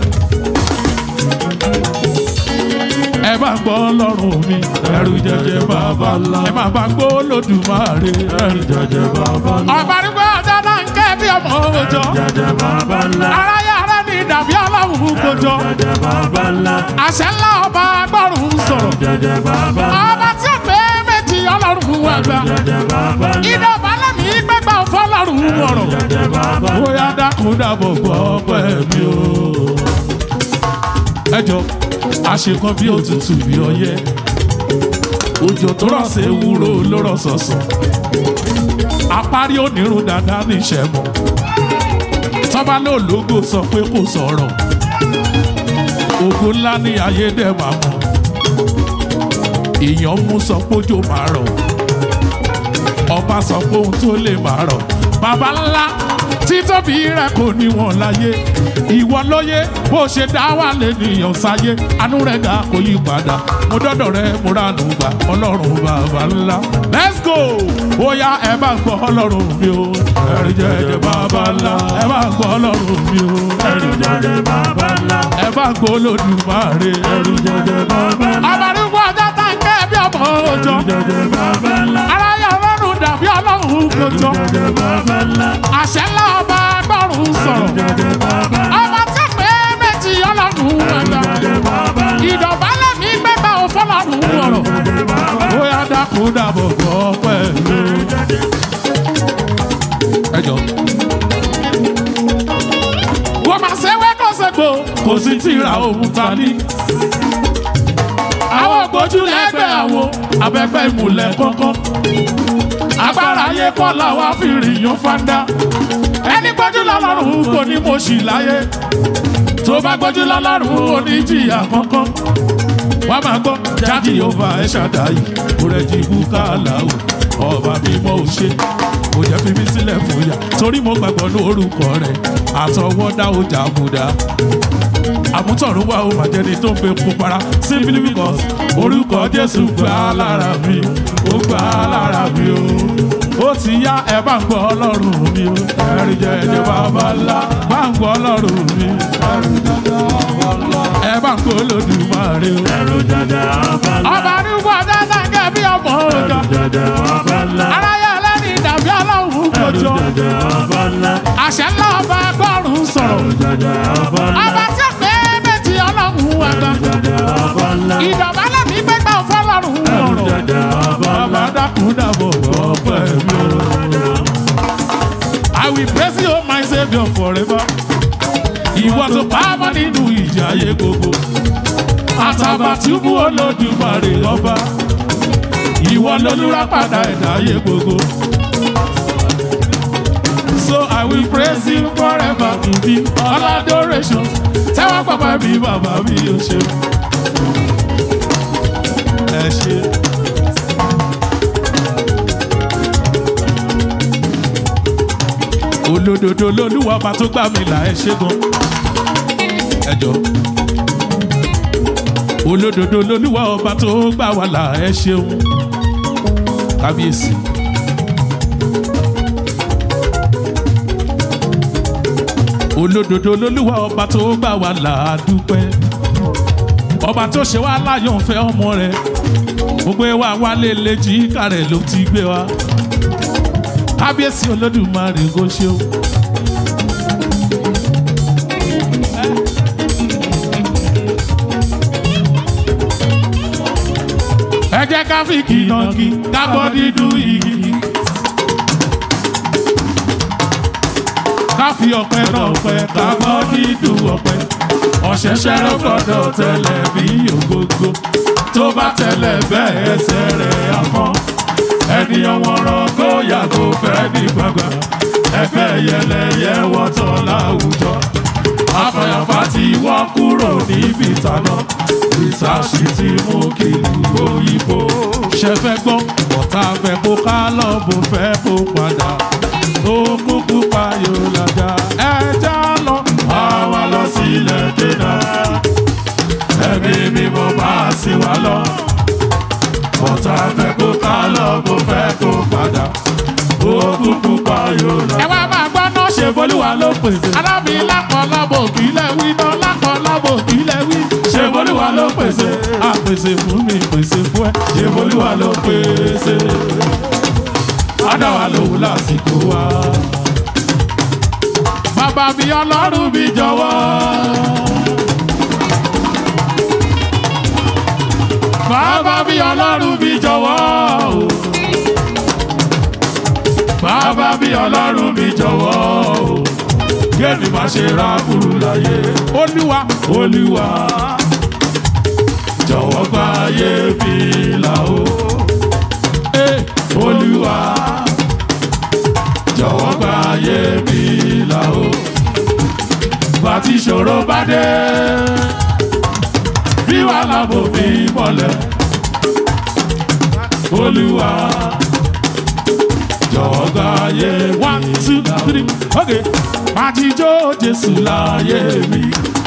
ẹ bá ń gbọ́ ọlọ́run mi ẹ̀rù jẹjẹ bàbá ńlá. ẹ má bá gbọ́ olódùmarè ẹ̀rù jẹjẹ bàbá ńlá. ọ̀bà nígbà ọjọ́ náà ń kẹ́ bí ọmọ òòjọ́. jẹjẹ bàbá ńlá. aráyé ara ní dàbí aláwùú kojọ. jẹjẹ bàbá ńlá. àṣẹ ńlá ọba agbọ́rùn sọ̀rọ̀. jẹjẹ bàbá ńlá. ọba tí ó pé méjì ọlọ́run àgbà. jẹjẹ bàbá ńlá. iná balẹ̀ ní gbẹ́gbẹ́ fọlọ́run wọ̀rọ̀. jẹjẹ bàbá ńlá. bóyá dákun dàbọ̀ gbọ́ pẹ̀mí o. ẹ jọ àṣekọ bí òtútù bí ọyẹ́ òjò tó rọ̀ sí ewúro ló rọ̀ sọ̀sọ̀ apárí onírun dáadáa ní ìṣẹ́mu tọ́ba ló lógo sọ pé kò sọ̀rọ̀ ògo ńlá ní ayédè máa mọ̀ èèyàn mú sọ pójò máa rọ̀ ọba sọ pé ohun tó lè máa rọ̀ bàbá ńlá títóbi rẹ kò níwọ̀n láyé ìwọ lóye bó ṣe dá wà lẹ́nìyàn sáyé àánú rẹ ga kò yí padà mo dọ́dọ̀ rẹ mo ránú gbà ọlọ́run bàbá ńlá let's go bóyá ẹ bá gbọ́ ọlọ́run mi o ẹ̀rí jẹ́jẹ́ bàbá ńlá ẹ bá gbọ́ ọlọ́run mi o ẹ̀rí jẹjẹ bàbá ńlá. ẹ bá gbọ́ olódùmarè ẹ̀rí jẹjẹ bàbá ńlá. àbárúgbó ọjọ́ tá ń kẹ́ bí ọmọ òòjọ́ jẹjẹ bàbá ńlá. aráyé ọlọ́run dàbí ọlọ́run kòjọ́ jẹjẹ bàbá ńlá. àṣẹ ńlá ọba agbọ́rùn sọ̀rọ̀ jẹjẹ bàbá ńlá. ọba tí ó pé méjì ọlọ́run àgbà jẹjẹ bàbá ńlá. ìdọ̀bálẹ̀ mi gbẹ́gbẹ́ òfọlọ́run wọ̀rọ̀ jẹjẹ bàbá ńlá. bóyá dákun dàbọ̀ gbọ́ pẹ̀lú. ẹ jọ. wọ́n máa ṣe wẹ́ kó ṣègbò kò sí tìra òun ta ní. àwọn ògbójú lẹ́gbẹ̀ẹ́ àwo abẹ́gbẹ́ ìmùlẹ̀ kọ́kọ́. agbára ayé kọ́ làwa fi rìnyàn fanda. ẹni gbójú lọ́lọ́run kò ní mo ṣì láyé. tó bá gbójú lọ́lọ́run kò ní jìyà kankan. wàá máa gbọ́ jáde ọba ẹ̀ ṣàdáyé kúrẹ́jì búkálà o ọba mímọ́ ò ṣe kò jẹ́ fi mí sílẹ̀ fòyà torí mo gbàgbọ́ ní orúkọ rẹ̀ àtọwọ́dá ọjà àbùdá àmútọ̀rún wà ó máa jẹni tó ń pe pupara simply because orúkọ jésù gbà á lára mi ó gbà á lára mi o ó ti yá ẹ bá ń gbọ́ ọlọ́run mi o ẹ̀rí jẹ́jẹ́ bàbá ńlá bá ń gbọ́ ọlọ́run mi ẹ̀rí jẹ́jẹ́ bàbá ńlá ẹ bá ń gbọ́ olódùmarè o. ẹrù jẹjẹ bàbá ńlá. ọba arúgbó ọjọ́ dáńgẹ́ bí ọmọ òòjọ́ jẹjẹ bàbá ńlá. aráyé ẹlẹ́ni dàbí ọlọ́run kòjọ jẹjẹ bàbá ńlá. àṣẹ ńlá ọba agbọ́rùn sọ̀rọ̀ jẹjẹ bàbá ńlá. ọba tí ó pé méjì ọlọ́run àgbà jẹjẹ bàbá ńlá. ìdọ̀bálẹ̀ mi gbẹ́gbẹ́ fọlọ́run ọ̀rọ̀ jẹjẹ bàbá ńlá. bàbá dákun dàbọ̀ bọ̀ pẹ̀lú. I will praise you my saviour forever. Ìwọ tó pamọ́ nínú ìjà ayé gbogbo. Àtàbàtúbú olódùmarè ọba. Ìwọ lolúra padà ẹ̀dá ayé gbogbo. So I will praise you forever in the all adoration. Tẹ́wọ́ pàpà bí bàbá mi ò ṣe. Ẹ ṣe. olódodo lolúwa ọba tó gbà mí là ẹ ṣe gan ẹ jọ olódodo lolúwa ọba tó gbà wá là ẹ ṣeun kábíyèsí. olódodo lolúwa ọba tó gbà wá là á dúpẹ́ ọba tó ṣe wá láyọ̀ ń fẹ́ ọmọ rẹ̀ gbogbo wa wálé lẹ́jì kárẹ̀ ló ti gbé wa kábíyèsí olódùmarè kò ṣe o. ẹ jẹ́ ká fi kìnàkì ká bọ́ dídú igi. fi ọpẹ́ náà pẹ́ ká gbọ́ dídùn ọpẹ́ ọ̀ṣẹ̀ṣẹ̀ ló gbọ́dọ̀ tẹ̀lẹ̀ bí ògógó tó bá tẹ̀lẹ̀ bẹ́ẹ̀ ẹsẹ̀ rẹ̀ àmọ́ ẹni ọmọràn kó yàgò fẹ́ ní gbàgbà ẹgbẹ́ yẹlẹyẹ wọ́tọ̀ láwùjọ afẹ́yàfà ti wọ́ kúrò níbi ìtànà ìsàṣì ti mú kí ìlú òyìnbó ṣẹfẹ́ gbọ́ ọ̀tá fẹ́ kó ká lọ́bù fẹ́ kó padà ó kúkú payò làjà ẹja lọ àwa lọ sílẹ̀ dènà ẹ̀mí mímọ́ bá sí wa lọ ọ̀tá fẹ́ kó ká lọ́bù fẹ́ kó padà ó kúkú payò làjà. ẹ wá máa gbọ́ náà ṣe bolúwa ló pèsè. alábì lápọ̀ lábò kílẹ̀ wí náà lápọ̀ lábò kílẹ̀ wí. ṣe bolúwa ló pèsè. a pèsè fún mi pèsè fún ẹ. ṣe bolúwa ló pèsè. adáwa lòun lásìkò wa. bàbá mi ọlọ́run mi jọ̀wọ́. bàbá mi ọlọ́run mi jọ̀wọ́. o bàbá bí ọlọ́run mi jọ̀wọ́ o kéèmí má ṣe ra burú láyé olúwa olúwa jọ̀wọ́ gba ayé mi là o Eh, olúwa jọ̀wọ́ gba ayé mi là o bàtí ìṣòro bá dé bí wàhálà bò mí mọ́lẹ̀ olúwa jọ̀wọ́ gba ayé mi. one two three okay. Àtijọ́ Jésù láyé mi.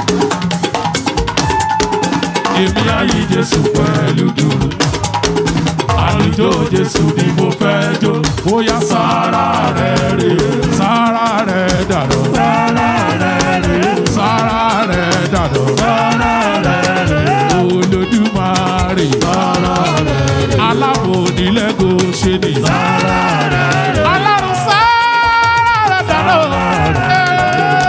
Èmi ayé Jésù pẹ̀lú dúró. Àlùjọ Jésù ni mo fẹ́ jó. Bóyá sára rẹ̀ rè sára rẹ̀ dàdọ̀. Sára rẹ̀ rè sára rẹ̀ dàdọ̀. Sára rẹ̀ rè Olódùmarè. Sára rẹ̀ rè alábò nílẹ̀gò ṣe ni. Sára rẹ̀ rè ọlọ́run sára rẹ̀ dàdọ̀.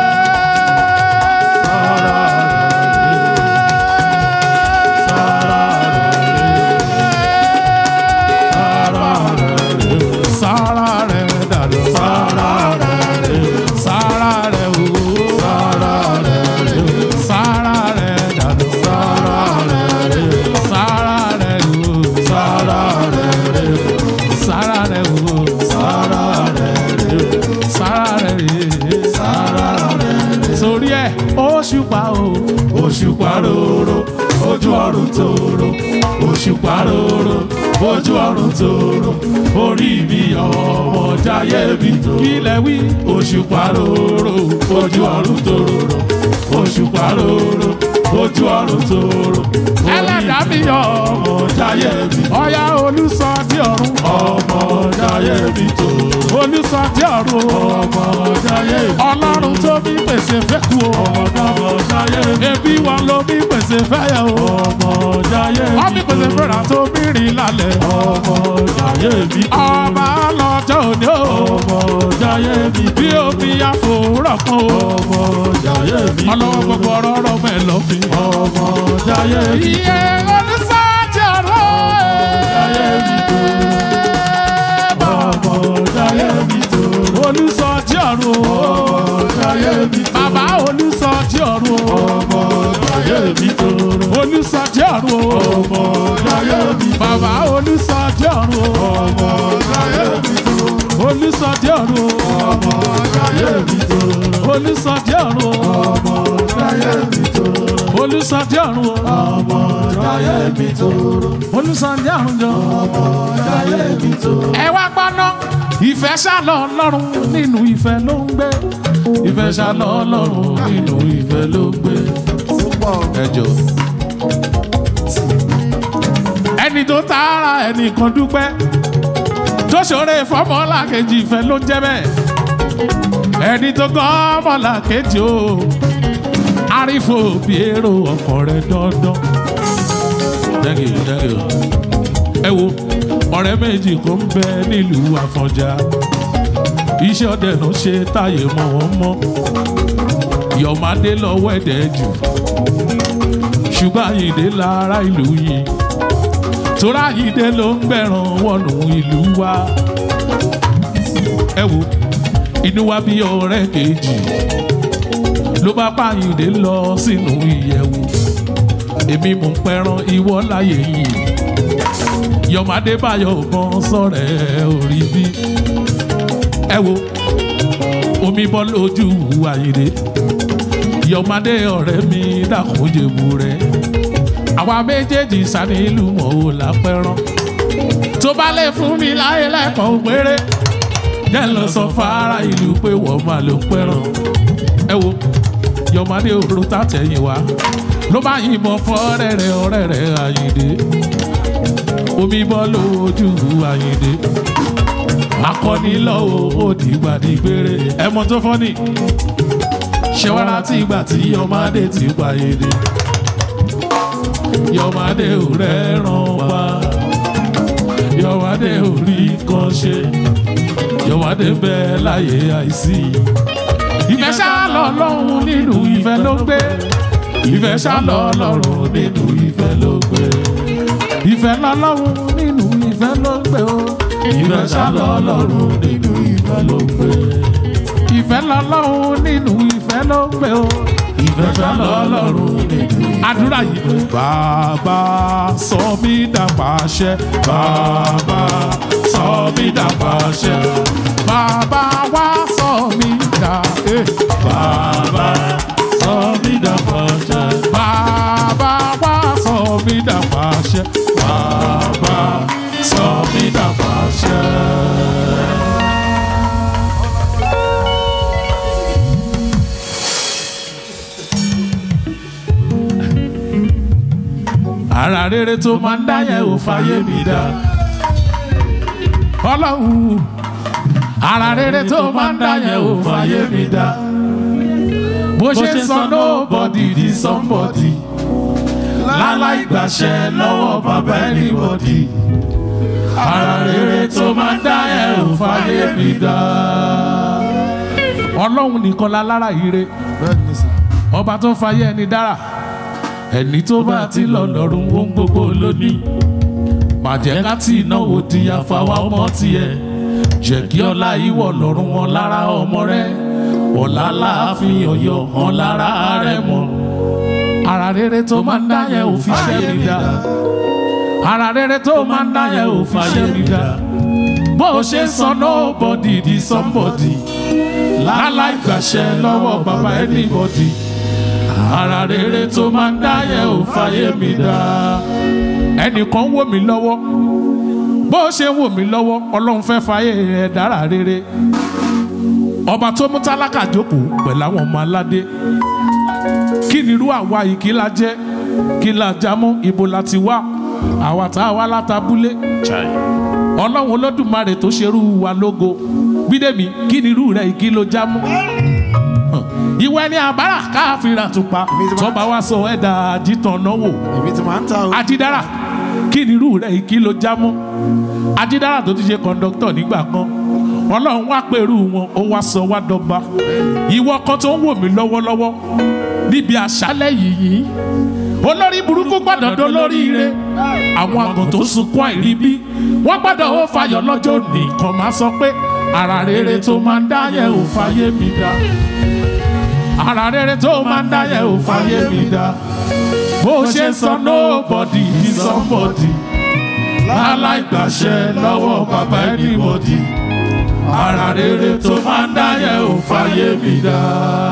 Sára rẹ̀ dàdọ̀. Sára rẹ̀ sára rẹ̀ o. Sára rẹ̀ sára rẹ̀ dàdọ̀. Sára rẹ̀ sára rẹ̀ o. Sára rẹ̀ sára rẹ̀ o. Sára rẹ̀ sára rẹ̀ sára rẹ̀. Sórí ẹ̀ òṣùpá o. Òṣùpá rorò ojú ọ̀run tòrò. Òṣùpá rorò ojú ọ̀run tòrò. Orí mi ọmọ jayé mi tó. Kílẹ̀ wí. Òṣùpá rorò ojú ọ̀run tòrò. Òṣùpá rorò ojú ọ̀run tòrò. Ẹlẹ́dàá mi ọmọ jayé mi. Ọya olùsọ tí ọ̀run. Ọmọ jayé mi tó. Olùsọ tí ọ̀run. Ọmọ jayé mi tó. Ọlọ́run tó bí pèsè fẹ́kù o. Ọmọ jayé mi tó. Ebi wọn ló bí pèsè fẹ́yẹ o. Ọmọ jayé mi tó. Wọ́n bí pèsè fẹ́ra tó bí rìn lálẹ́. Ọmọ jayé mi tó. Ọba lọ́jọ́ òní o. Ọmọ jayé mi tó. Bí omi àfòrọ̀ kan o. Ọmọ jayé mi tó. Ọlọ́wọ́ gbogbo ọ̀rọ̀ ọ̀rọ̀ mẹ́lọ́fin. Ọmọ jayé mi tó. Iye olùsọ́jọ́ rẹ̀. Jayé mi tó. Ọmọ jayé mi tó. Olùsọ́jí ọ̀run o. Ọmọ jayé mi tó. Bàbá olùsọ́jí ọ̀run o. Ọmọ jayé mi tó. Olùsọ́jí ọ̀run o. Ọmọ jayé mi tó. Bàbá olùsọ́jí ọ̀run o. Ọmọ jayé mi tó. Olùsọ́jí ọ̀run o. Ọmọ jayé mi tó. Olùsọ́jí ọ̀run o. Ọmọ jayé mi tó. Olùsọ́jí ọ̀run o. Ọmọ jayé mi tó. Olùsọ́jí ọ̀run jọ. Ọmọ jayé mi tó. Ẹ wá gbọ́ná ìfẹ́ ṣàlọ́ ọlọ́run nínú ìfẹ́ ló ń gbé ìfẹ́ ṣàlọ́ ọlọ́run nínú ìfẹ́ ló ń gbé. ẹ jọ. ẹni tó tààrà ẹnìkan dúpẹ́ tó ṣòro ìfọ́mọ́lá kejì ìfẹ́ ló ń jẹ́ bẹ́ẹ̀ ẹni tó gán ọmọlá kejì o àrífò bí èrò ọkọ̀ rẹ̀ dandan. thank you thank you. ẹ wo ọ̀rẹ́ méjì kò ń bẹ nílùú àfọ̀njá iṣẹ́ ọdẹ ló ṣe táyé mọ́ wọn mọ́ yọ̀mádé lọ́wọ́ ẹ̀dẹ̀ jù ṣùgbọ́n àyìndé lára ìlú yìí tóra àyìndé ló ń gbẹ̀ràn wọnú ìlú wa ẹ wo inú wa bí ọ̀rẹ́ kejì ló bá pààyàn lọ sínú ìyẹ̀wò èmi mò ń pẹran ìwọ láyé yìí yọmọdé báyọ̀ gan sọ̀rẹ́ orí bí ẹ wo omi bọ́ lójú àyèdè yọmọdé ọ̀rẹ́ mi dàkúnjẹ̀bù rẹ̀ àwa méjèèjì sani ìlú mọ̀ ò lápẹ́rán tó bá lè fún mi láyé lẹ́kọ̀ọ́ péré jẹ́ lọ sọ fara ìlú pé wọ́n máa ló pẹ́ràn ẹ wo yọmọdé òru tàtẹ̀yìn wá ló bá yìnbọn fọ́ ọ̀rẹ́ rẹ̀ ọ̀rẹ́ rẹ̀ àyèdè omi bọ́ lójú àyèdè akọni lọ́wọ́ òdìgbàdìgbére ẹmọ tó fọ́ ni ṣẹwàrà tí ìgbà tí yọmọdé ti pàyèdè yọmọdé ò rẹ́ràn pa yọmọdé ò rí kan ṣe yọmọdé bẹ́ẹ̀ láyé àìsí ìfẹ́ ṣá lọ lọ́run nínú ìfẹ́ ló gbé ìfẹ́ ṣá lọ lọ́run nínú ìfẹ́ ló gbé ìfẹ́ lọ lọ́run nínú ìfẹ́ ló gbé o ìfẹ́ ṣá lọ lọ́run nínú ìfẹ́ ló gbé ìfẹ́ lọ lọ́run nínú ìfẹ́ ló gbé o ìfẹ́ ṣá lọ lọ́run nínú àdúrà yìí. bàbá sọ mí dàpàṣẹ bàbá sọ mí dàpàṣẹ bàbá wá sọ mí dà. eh. bàbá sọ mí dàpàṣẹ bàbá wá sọ mí dàpàṣẹ bàbá sọ mí dàpàṣẹ. ara rere tó máa ń dáyẹ̀ ò fàyè mi dá. ọlọ́run ara rere tó máa ń dáyẹ̀ ò fàyè mi dá. bó ṣe sọ nobody di somebody láláì gbàṣẹ lọ́wọ́ bàbá anybody. ara rere tó máa ń dáyẹ̀ ò fàyè mi dá. ọlọ́run nìkan la lára ire ọba tó fàyè ẹni dára ẹni tó bá ti lọ lọ́rùn ohun gbogbo lónìí má jẹ́ ká tí ìnáwó di àfàwà ọmọ tiẹ̀ jẹ́ kí ọlá ìwọ̀ lọ́rùn wọn lára ọmọ rẹ ọ̀la láàfin ọ̀yọ́ hàn lára rẹ mọ́ ara rere tó máa ń dá yẹn ò fi ṣẹ́ mi dá ara rere tó máa ń dá yẹn ò fi ṣẹ́ mi dá bó o ṣe ń sọ nobody di somebody láláì gbàṣẹ lọ́wọ́ bàbá anybody ara rere tó máa ń dá yẹn ò fàyè mi dá. ẹnìkan wò mí lọ́wọ́ bó ṣe wò mí lọ́wọ́ ọlọ́run fẹ́ fàyè rẹ̀ dára rere. ọba tó mú tálákà jókòó pẹ̀lú àwọn ọmọ aládé. kí ni irú àwa yìí kí la jẹ́ kí la jámú ibo la ti wá àwa tá a wá látabúlé. ọlọ́run olódùmarè tó ṣerú wa lógo bídèmí kí ni irú rẹ̀ yìí kí ló jámú ìwẹ ni àbárà káfíńrà tupa tọba wa sọ ẹdá àjítàn náwó èmi ti máa ń ta o. àjídára kí ni irú rẹ kí ló já mọ àjídára tó ti ṣe kọńdọkítọ nígbà kan ọlọ́run wá pẹ̀lú wọn ó wá sọ wá dọ́gba ìwọ kan tó ń wò mí lọ́wọ́lọ́wọ́ níbi àṣálẹ̀ yìí olórí burúkú gbọ́dọ̀ dó lórí ire àwọn àgàn tó sunkún àìrí bí wọ́n gbọ́dọ̀ ó fayọ̀ lọ́jọ́ nìkan máa sọ pé ara rere tó máa ń dá yẹn ò fàyè mi dá ara rere tó máa ń dá yẹn ò fàyè mi dá bó ṣe ń sọ nobody di somebody láláì gbàṣẹ lọ́wọ́ bàbá anybody ara rere tó máa ń dá yẹn ò fàyè mi dá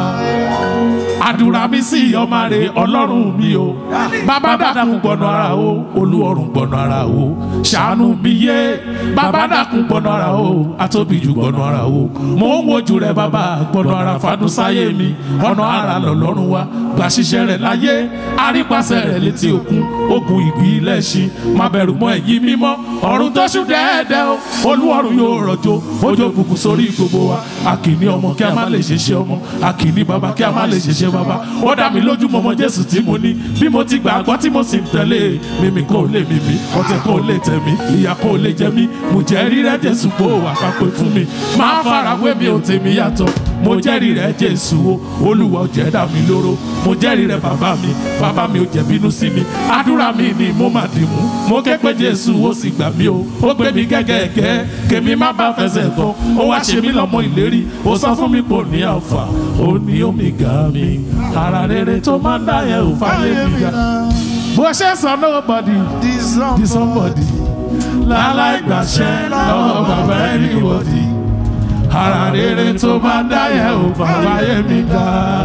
àdúrà mi sí ọmọ rẹ ọlọ́run mi o bàbá dàkún gbọ̀nà ara o olúọ̀run gbọ̀nà ara o ṣàánú mi yé bàbá dàkún gbọ̀nà ara o atóbi jù gbọ̀nà ara o mò ń wojú rẹ bàbá gbọ̀nà ara fàdún sáyé mi ọ̀nà ara lọ́lọ́run wa gbà ṣiṣẹ́ rẹ̀ láyé àrípasẹ̀ rẹ̀ létí òkun ogun ìbílẹ̀ ṣí má bẹ̀rù mọ́ ẹ̀yìn mímọ́ ọ̀run tó ṣú dẹ́ẹ̀dẹ́ o olúọ̀run yóò rọ̀jò ojú òkùnkùn sórí gbogbo wa àkìní ọmọ kí a má lè ṣeṣẹ́ ọmọ àkìní bàbá kí a má lè ṣeṣẹ́ bàbá ó dá mi lójú mọ́mọ́ jésù tí mo ní bí mo ti gbàgbọ́ tí mo sì ń tẹ̀lé mímí kò lè mímí ọ̀tẹ̀ kò lè tẹ̀ mí ìyà kò lè jẹ mí mo jẹ́ rírẹ́ jésù kó wà ká pé fún mi máa farawé mi ò tèmi yàtọ̀ mo jẹ́rìí rẹ̀ jésù o olúwa ò jẹ́ dá mi lóró mo jẹ́rìí rẹ̀ bàbá mi bàbá mi ò jẹ́ bínú sí mi àdúrà mi ni mo máa dì mú mo ké pé jésù ó sì gbà mí o ó gbé mi gẹ́gẹ́gẹ́ kèmi má bá fẹsẹ̀ bọ́ ó wá ṣe mí lọ́mọ ìlérí ó sọ fún mi kò ní àǹfà ó ní omega mi ara rere tó máa ń dá yẹn ò fáyé mi ga bó ṣe sọ nobody di somebody láláì gbàṣẹ lọ́wọ́ bàbá anybody ara rere tó máa ń dá yẹn ò fáyé mi ga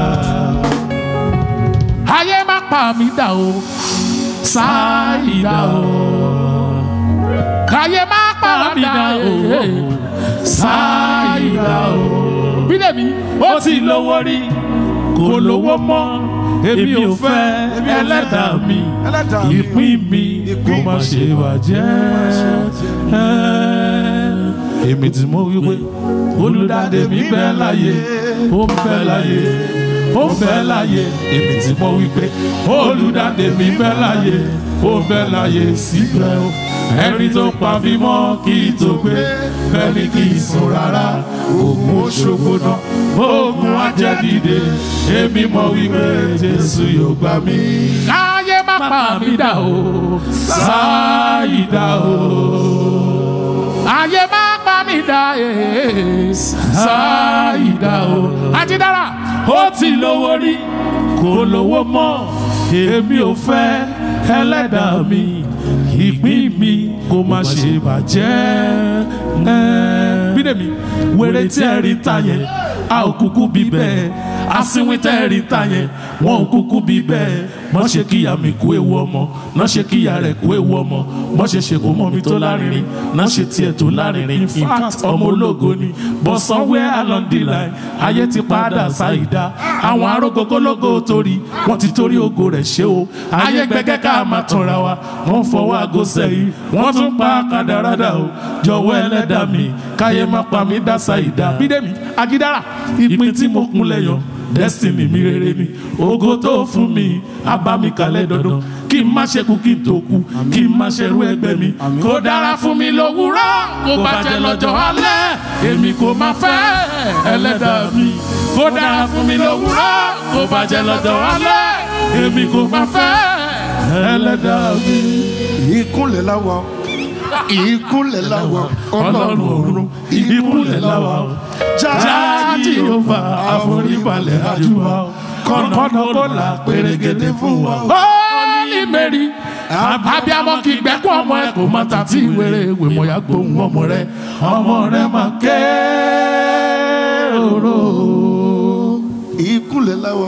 ayé má pa mí dà o sáyidá o káyé má pa mí dà o sáyidá o bídèmí ó ti lówó rí kò lówó mọ́ èmi ò fẹ́ ẹlẹ́dàá mi Ẹlẹ́dàá mi. ìpín mi kó má ṣe bàjẹ́ èmi tí mo wí pé olùdáde mi bẹ́ láyé ó ń bẹ́ láyé ó ń bẹ́ láyé èmi tí mo wí pé olùdáde mi bẹ́ láyé ó ń bẹ́ láyé síbẹ̀ o ẹni tó pa mí mọ́ kí n tó gbé bẹ́ẹ̀ni kì í sùn rárá oògùn Òṣogbo náà oògùn ajẹ́dìde èmi mọ̀ wípé Jésù yóò gbà mí. káyé má pa mí dà o sáyidá o ayé má pa mí dà ee sáyidá o ajídára ó ti lówó rí kò lówó mọ́ èmi ò fẹ́ ẹlẹ́dàá mi ìpín mi kò má ṣe bàjẹ́ bídèmí wèrè tí ẹ rí ta yẹn a ò kúkú bí bẹ́ẹ̀ asínwín tẹ́ ẹ rí ta yẹn wọn ò kúkú bí bẹ́ẹ̀ mọ́ ṣe kíyà mi kú ewu ọmọ náà ṣe kíyà rẹ̀ kú ewu ọmọ mọ́ ṣe ṣe kó mọ́ mi tó lárinrin náà ṣe tiẹ̀ tó lárinrin in fact ọmọ ológo ni but somewhere along the line ayé ti padà ṣàìdá àwọn arógógólógó torí wọ́n ti torí ògo rẹ̀ ṣe o ayé gbẹgẹ́ ká máa tanra wa wọ́n fọwọ́ aago sẹ́yìn wọ́n tún pa kàdàràdà o jọ̀wọ́ ẹlẹ́dàá mi káyé má pa mí dá ṣàìdá bídèmí ajídára ìpín tí mo kún lẹ́yọ̀ destiny mi rere ni ògo tó fún mi abami kalẹ̀ dandan kí n má ṣekú kí n tó kú kí n má ṣerú ẹgbẹ́ mi kó dára fún mi lówùúrọ̀ kó bàjẹ́ lọ́jọ́ alẹ́ èmi kò má fẹ́ ẹlẹ́dàá mi kó dára fún mi lówùúrọ̀ kó bàjẹ́ lọ́jọ́ alẹ́ èmi kò má fẹ́ ẹlẹ́dàá mi. ìkúnlẹ̀ láwa ìkúnlẹ̀ láwa ọlọ́run ọ̀run ìkúnlẹ̀ láwa o. jáàjì ó fa àforíbalẹ̀ àjùwà o. kọ́nà kó là pérégedé fún wa o. Holy Mary abiamọ kì í gbẹ́kọ̀ ọmọ ẹ kò má ta tí wéré ìwé mọ̀ ya gbóhùn ọmọ rẹ ọmọ rẹ máa ké oró. ìkúnlẹ̀ láwa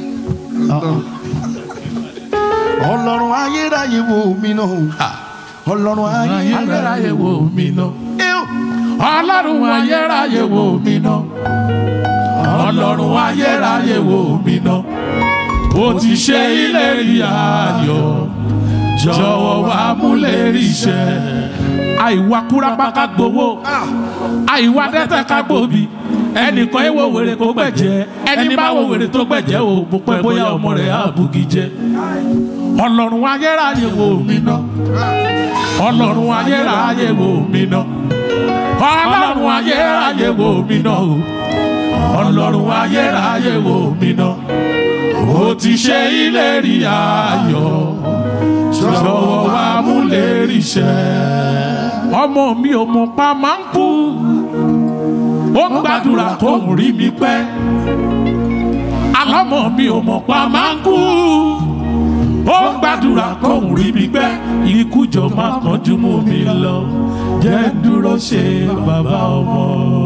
ọlọ́run ayérayé wo mi náà ọlọ́run ayérayé ayérayé wo mi náà. Ew! ọlọ́run ayérayé wo mi ná ọlọ́run ayérayé wo mi ná ó ti ṣe ìlérí ayọ̀ jọ̀wọ́ wá múlérí iṣẹ́ àìwá kúrápá ká gbowó àìwá dẹ́tẹ̀ ká gbòbí ẹnìkan ẹ wo wèrè kó gbẹ̀jẹ́ ẹni bá wo wèrè tó gbẹ̀jẹ́ o mo pẹ́ bóyá ọmọ rẹ̀ á bugi jẹ́ ọlọ́run ayérayé wo mi ná ọlọ́run ayérayé wo mi ná ọlọ́run ayérayé wo mi ná o ọlọ́run ayérayé wo mi ná o ti ṣe ìlérí ayọ̀ jọ̀wọ́ wá mú lérí iṣẹ́. ọmọ mi ò mọ̀ pa máa ń kú ó ń gbàdúrà kó ń rí mi pẹ́ alọ́mọ mi ò mọ̀ pa máa ń kú ó ń gbàdúrà kó ń rí mi pẹ́ ikú jọ má kánjú mú mi lọ jẹ́ dúró ṣe bàbá ọmọ.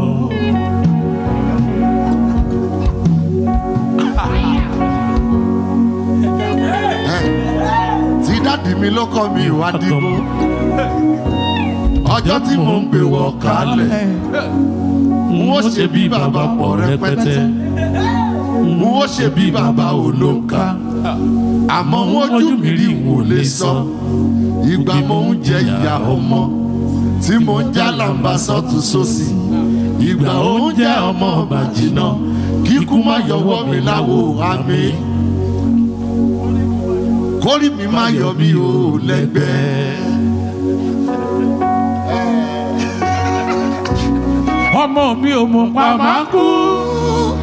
tí dáàdì mi ló kọ́ mi ìwà dìbò ọjọ́ tí mò ń gbé wọ kálẹ̀ n ó ṣe bí bàbá pọ̀ rẹpẹtẹ n ó ṣe bí bàbá olóka àmọ́ wọ́n ojú mi rí wò lè sọ ìgbà mo ń jẹ ìyá ọmọ tí mo ń já làǹbà sọ́tún sósì ìgbà oúnjẹ ọmọ bàjínà kíkú má yọwọ́ mi láwo àmì kórì mi má yọ mí o lẹ́gbẹ̀ẹ́. ọmọ mi ò mọ̀ pa máa ń kú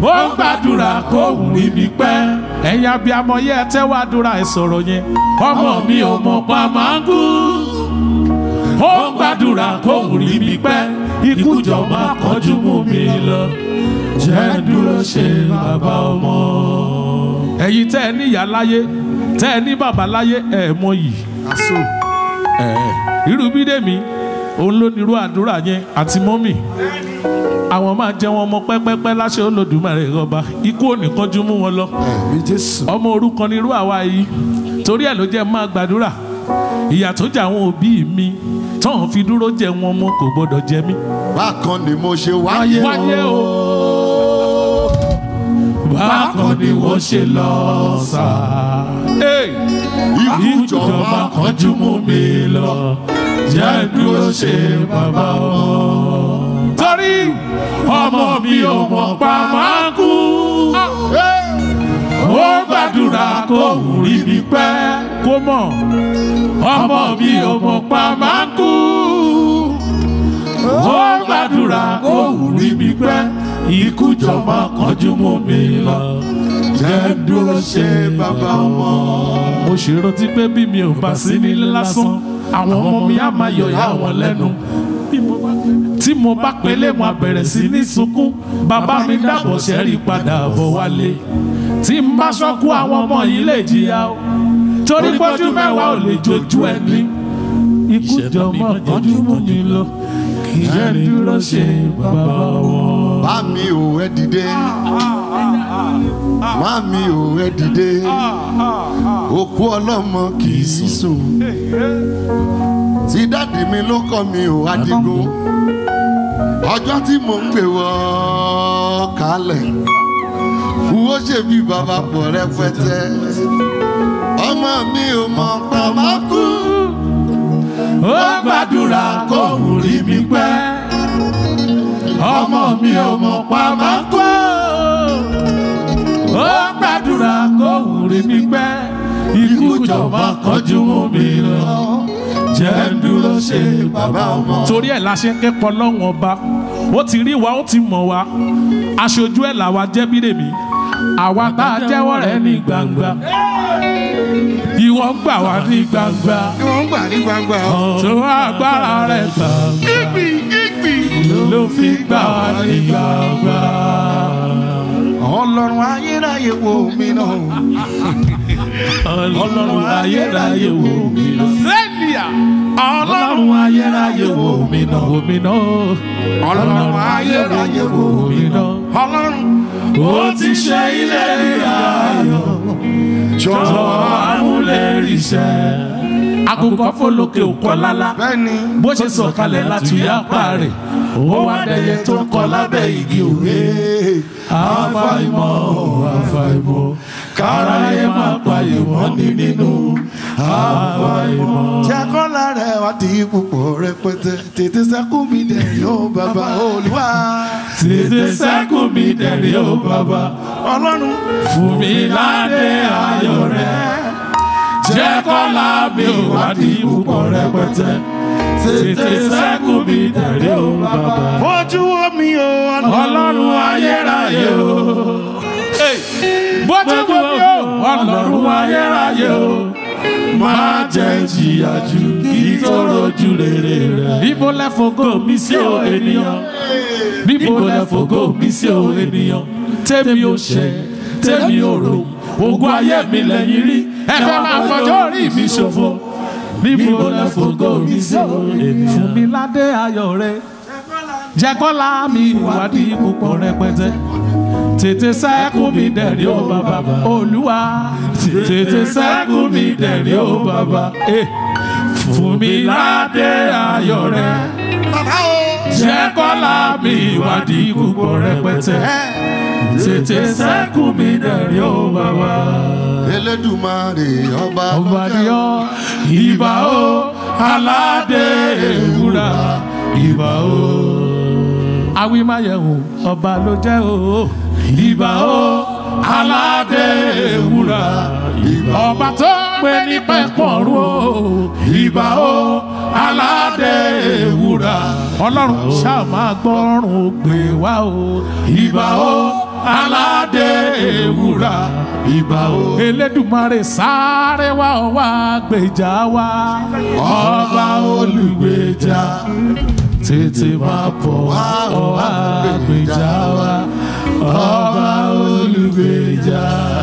ó ń gbàdúrà kó wù mí pẹ́. ẹ̀yin abiyamọ yẹ ẹ tẹ́wọ́ àdúrà ẹ sọ̀rọ̀ yẹn ọmọ mi ò mọ̀ pa máa ń kú ó ń gbàdúrà kó wù mí pẹ́ ikú jọ máa kọjú mú mi lọ jẹ́ dúró ṣe bàbá ọmọ. ẹ̀yin tẹ́ ẹ níyà láyé tẹ́ ẹ ní bàbá láyé ẹ̀ mọ yìí Aso. irú bídèmí òun ló nírú àdúrà yẹn àti mọ́mì àwọn máa jẹ wọn ọmọ pẹ́pẹ́pẹ́ láṣẹ olódùmarè ọba ikú ò ní kánjú mú wọn lọ Ẹ̀mí Jésù. ọmọ orúkọ nírú àwa yìí torí ẹ̀ ló jẹ́ máa gbàdúrà ìyà tó jẹ àwọn òbí mi tọ́hún fi dúró jẹ wọn mọ́ kò gbọ́dọ̀ jẹ mí. Bákan ni mo ṣe wáyé wáyé o bákan ni wọ́n ṣe lọ sá. Ikú ìjọba jọba kánjú mú mi lọ jẹ́ dúró ṣe bàbá ọmọ. torí ọmọ mi ò mọ̀ pa máa kú ó gbàdúrà kó rí mi pẹ́ kó mọ̀ ọmọ mi ò mọ̀ pa máa kú ó gbàdúrà kó rí mi pẹ́ ikú jọba kánjú mú mi lọ jẹ́ dúró ṣe bàbá ọmọ. mo ṣe rántí pé bí mi ò bá sí nílé lásán àwọn ọmọ mi á máa yọ̀ yá wọn lẹ́nu tí mo bá pélé mo á bẹ̀rẹ̀ sí ní sunkún bàbá mi dàbọ̀ sẹ́rí padà bọ̀ wálé tí n bá ṣọ́kú àwọn ọmọ yìí lè jìyà o torí pọ́jú mẹ́wàá ò lè jojú ẹni ikú jọmọ kọjú mú mi lọ kì í jẹ́ dúró ṣe bàbá wọn. Bá mi ò ẹ dìde. Má mi ò ẹ dìde. Òkú ọlọ́mọ kì í sùn. Tí dáàdì mi ló kọ́ mi ò adigun. Ọjọ́ tí mò ń gbé wọ́ kálẹ̀. Wo ṣe bí bàbá pọ̀ rẹpẹtẹ. Ọmọ mi ò mọ̀ pa má kú. ó gbàdúrà kó rí mi pẹ́ ọmọ mi ò mọ̀ pa máa kó ó gbàdúrà kó rí mi pẹ́ ikú jọba kọjú mú mi lọ jẹ́ ń dúró ṣe bàbá ọmọ. torí ẹ̀ la ṣe ń kẹ́kọ̀ọ́ lọ́wọ́n ọba ó ti rí wa ó ti mọ̀ wa aṣojú ẹ̀ làwa jẹ́ bídèmí àwa tá a jẹ́wọ́ rẹ̀ ní gbangba ìwọ gbà wá ní gbangba Wọ́n gbà ní gbangba. tó agbára rẹ̀ gbangba ló fi gbà wá ní gbangba. Ọlọ́run ayérayé wo mi náà. ọlọ́run ayérayé wò mí náà. sẹ́niyà ọlọ́run ayérayé wò mí náà. wò mí náà. Ọlọ́run ayérayé wò mí náà. Ọlọ́run ó ti ṣe ilé ayọ̀ jọ̀wọ́ amúlẹ̀rìṣẹ́. àkùkọ fọlọ́kẹ́ òkọ lálá bẹ́ẹ̀ni. bó ṣe sọ̀kalẹ̀ láti yápa rẹ̀ ó wá dẹyẹ tó ń kọ lábẹ́ igi òwe àfàìmọ̀ àfàìmọ̀ káráyé má payé wọ́n ní nínú àfàìmọ̀. Jẹ́kọ́lá rẹ̀ wá di púpọ̀ rẹpẹtẹ. Tètè sẹ́kù mi dẹ̀ yóò bàbá olúwa. tètè sẹ́kù mi dẹ̀rí ó bàbá Ọlọ́run fún mi ládé ayọ̀ rẹ̀ jẹ́ kọ́lá mi ò wá di púpọ̀ rẹpẹtẹ tètè sẹ́kù mi dẹ̀rí ó bàbá. ojú omi o. ọlọ́run ayérayé o. bójú bomi o ọlọ́run ayérayé o. máa jẹ́ jìyà jù kí tó rojú rere rẹ̀. níbo lẹ fògo mi sí o ènìyàn. níbo lẹ fògo mi sí o ènìyàn. tèmi ò ṣe tèmi ò rò ogún ayé mi lẹ́yìn rí. ẹ fẹ́ máa fọjọ́ orí mi ṣòfò. níbo lẹ fògo mi sí o ènìyàn. fún mi ládé ayọ̀ rẹ̀ jẹ́kọ́lá mi ìwádìí púpọ̀ rẹpẹtẹ. tètè sẹ́kù mi dẹ̀rí ó bàbá olúwa tètè sẹ́kù mi dẹ̀rí ó bàbá Eh, fún mi ládé ayọ̀ rẹ jẹ́kọ́lá mi ìwádìí púpọ̀ rẹpẹtẹ. tètè sẹ́kù mi dẹ̀rí ó bàbá. Elédùmarè ọba ọba ni ọ ìbà ó aládé ewúrà ìbà ó awimayẹ̀wò ọba ló jẹ́ o ìbà ó aládé ewúrà ọba tó pé ní pẹ́pọ̀rún o ìbà ó aládé ewúrà ọlọ́run ṣáà máa gbọ́rùn ògbè wá o ìbà ó aládé ewúrà ìbà o. elédùmarè sáré wá ọ wá gbèjà wá ọba olùgbèjà tètè máa bọ̀ wá ọ wá gbèjà wá ọba olùgbèjà.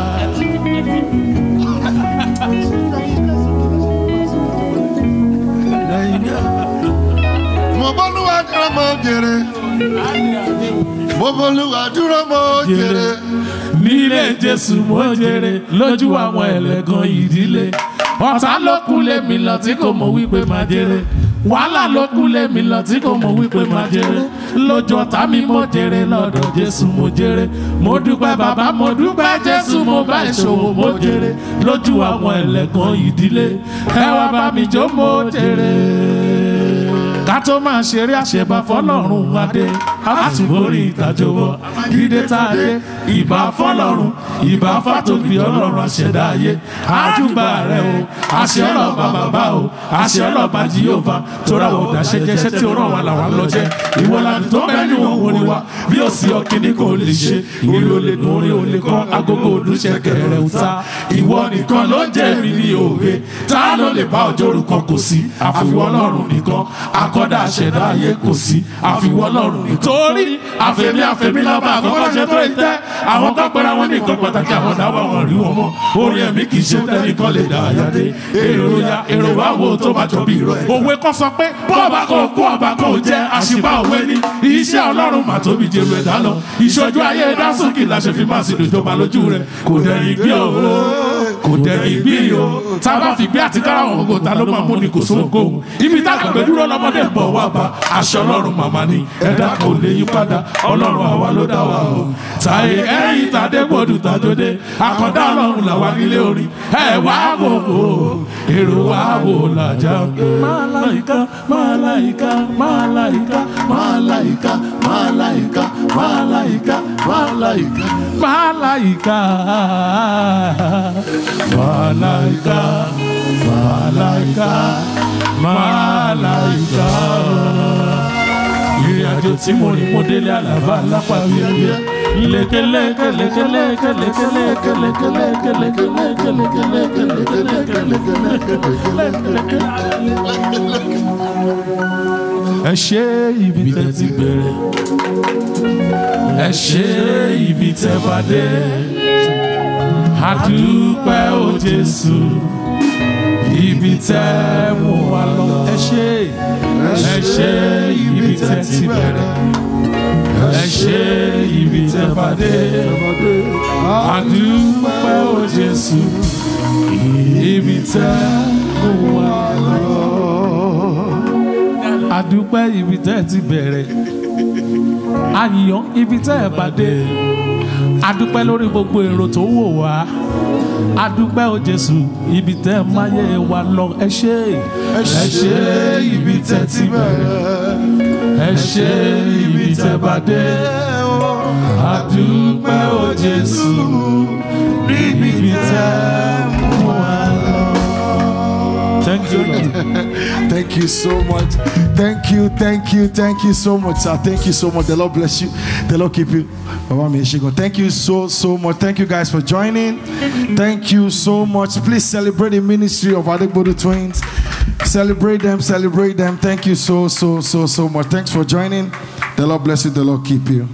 mo bọ́lúwa dúró mo jèrè mo bọ́lúwa dúró mo jèrè nílé jésù mo jèrè lójú àwọn ẹlẹ́gàn ìdílé ọ̀tá ló kú lémi lọ tí kò mọ̀ wípé máa jèrè wàhálà ló kú lémi lọ tí kò mọ̀ wípé máa jèrè lójú ọ̀tá mi mo jèrè lọ́dọ̀ jésù mo jèrè mo dúpẹ́ bàbá mo dúpẹ́ jésù mo bá ìṣòwò mo jèrè lójú àwọn ẹlẹ́gàn ìdílé ẹ wá bá mi jó mo jèrè ká tó máa ṣeré àṣẹbà fọlọ́run adé àtúbórí ìtajọwọ́ dídé tá a dé ìbà fọlọ́run ìbà fàtòbí ọlọ́run àṣẹdá ayé àjùbà rẹ o àṣẹ ọlọ́ba bàbá o àṣẹ ọlọ́ba jìyóba tóra ò dáṣẹ jẹṣẹ tí ó ràn wá làwọn lọ jẹ ìwọ làdùn tó bẹ ní òun ni wa bí ó sì ọkìnní kò lè ṣe ìrì ò lè dùn orí ò lè kọ agogo òdúṣẹ kẹrẹ ò ta ìwọ nìkan ló ń jẹ mi ní òwe tá ló lè bá ọjọ́ orúkọ kò sí àfiwọ́ ọlọ́run nìkan akọ́dá àṣẹ̀dá ayé kò sí àfiwọ́ ọlọ́run nìkan. torí àfẹ̀mí àfẹ̀mí lọ́ba àkọ́kọ́ ṣe tó ìtẹ́ àwọn kan pẹ́ra wọn ní nǹkan pàtàkì àwọn dáwọ́ wọn rí wọn mọ́ orí ẹ̀mí kì í ṣe tẹ́nìkan lè dá àyàdé èrò ya èrò wa wo tó bá jọ bí irọ́ ẹ̀. òwe kan sọ pé bọ́ọ̀bà kan kú ọba kan ò jẹ́ àṣìbá òwe ní iṣẹ́ ọlọ́run mà tóbi jẹ́rù ẹ̀dá lọ ìṣojú ayé dásùnkì la ṣe fi máa sì dòjọba lójú rẹ̀ kò dẹ̀yìn gbé o kò dẹ̀yìn gbé o tá a bá fi gbé àti kára wọn kò ta ló máa mú ni kò sóńgó ibi tá a gbàgbé dúró lọ́mọdé ń bọ̀ wá bá aṣọ ọlọ́run màmá ni ẹ̀dá kò lè yí padà ọlọ́run àwa ló dá wa o tàyè ẹ̀yìn tàdé gbòdù tàdódé àkọ́dá ọlọ́run làwa nílé orin ẹ̀ wá wò ó èrò wá wò làjà máláìka máláìka máláìka máláìka máláìka máláìka máláìka máláìka máláìka máláìka máláìka ìrìn àjò tí mo rìn mo délé àlàbà lápá wíwíwí lékeleke lékeleke lékeleke lékeleke lékeleke lékeleke lékeleke ẹ ṣe ibi tẹ́ ti bẹ̀rẹ̀ ẹ ṣe ibi tẹ́ bá dé àdúpẹ́ o Jésù ibi tẹ́ mú wa lọ ẹ ṣe ẹ ṣe ibi tẹ́ ti bẹ̀rẹ̀ ẹ ṣe ibi tẹ́ bá dé àdúpẹ́ o Jésù ibi tẹ́ mú wa lọ àdúpẹ́ ibi tẹ́ ti bẹ̀rẹ̀ àyàn ibi tẹ́ ẹ bá dé àdúpẹ́ lórí gbogbo èrò tó wò wá àdúpẹ́ o Jésù ibi tẹ́ ẹ máyé wa lọ ẹ ṣé ẹ ṣé ibi tẹ́ ti bẹ̀rẹ̀ ẹ ṣé ibi tẹ́ bá dé àdúpẹ́ o Jésù ibi tẹ́ mú wa lọ. Thank you, Lord. Thank you so much. Thank you, thank you, thank you so much, sir. Thank you so much. The Lord bless you. The Lord keep you. Baba mi ṣe gan. Thank you so, so much. Thank you guys for joining. Thank you so much. Please celebrate the ministry of Adegbodu Twins. Celebrate them, celebrate them. Thank you so, so, so, so much. Thanks for joining. The Lord bless you. The Lord keep you.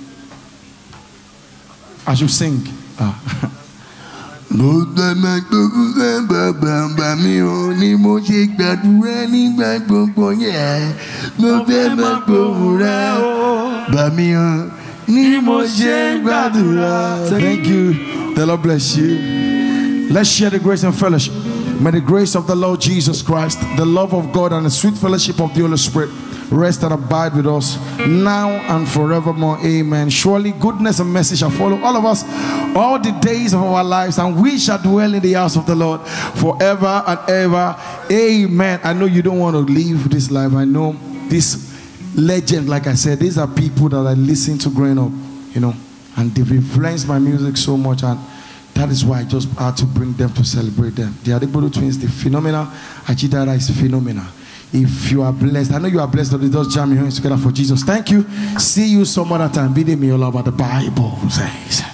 I should sing. Ah. mo gbàgbà gbogbo gbàgbà bàbá mi ò ní mo ṣe gbàdúrà nígbà gbogbo yẹn mo fẹ́ máa gbóhùn rẹ bà mí ò ní mo ṣe gbàdúrà. Thank you. The Lord bless you. Let's share the grace and fellowship. May the grace of the Lord Jesus Christ, the love of God, and the sweet fellowship of the Holy Spirit rest and abide with us now and forevermore. Amen. Surely goodness and mercy shall follow all of us all the days of our lives, and we shall dwell in the house of the Lord forever and ever. Amen. I know you don't want to leave this life. I know this legend, like I said, these are people that I listened to growing up, you know, and they've influenced my music so much. And that is why I just had to bring them to celebrate them. The Adegbodo twins, the phenomenal. Ajidara is phenomenal. If you are blessed, I know you are blessed. But just jam your hands together for Jesus. Thank you. See you some other time. Be me all about the Bible says.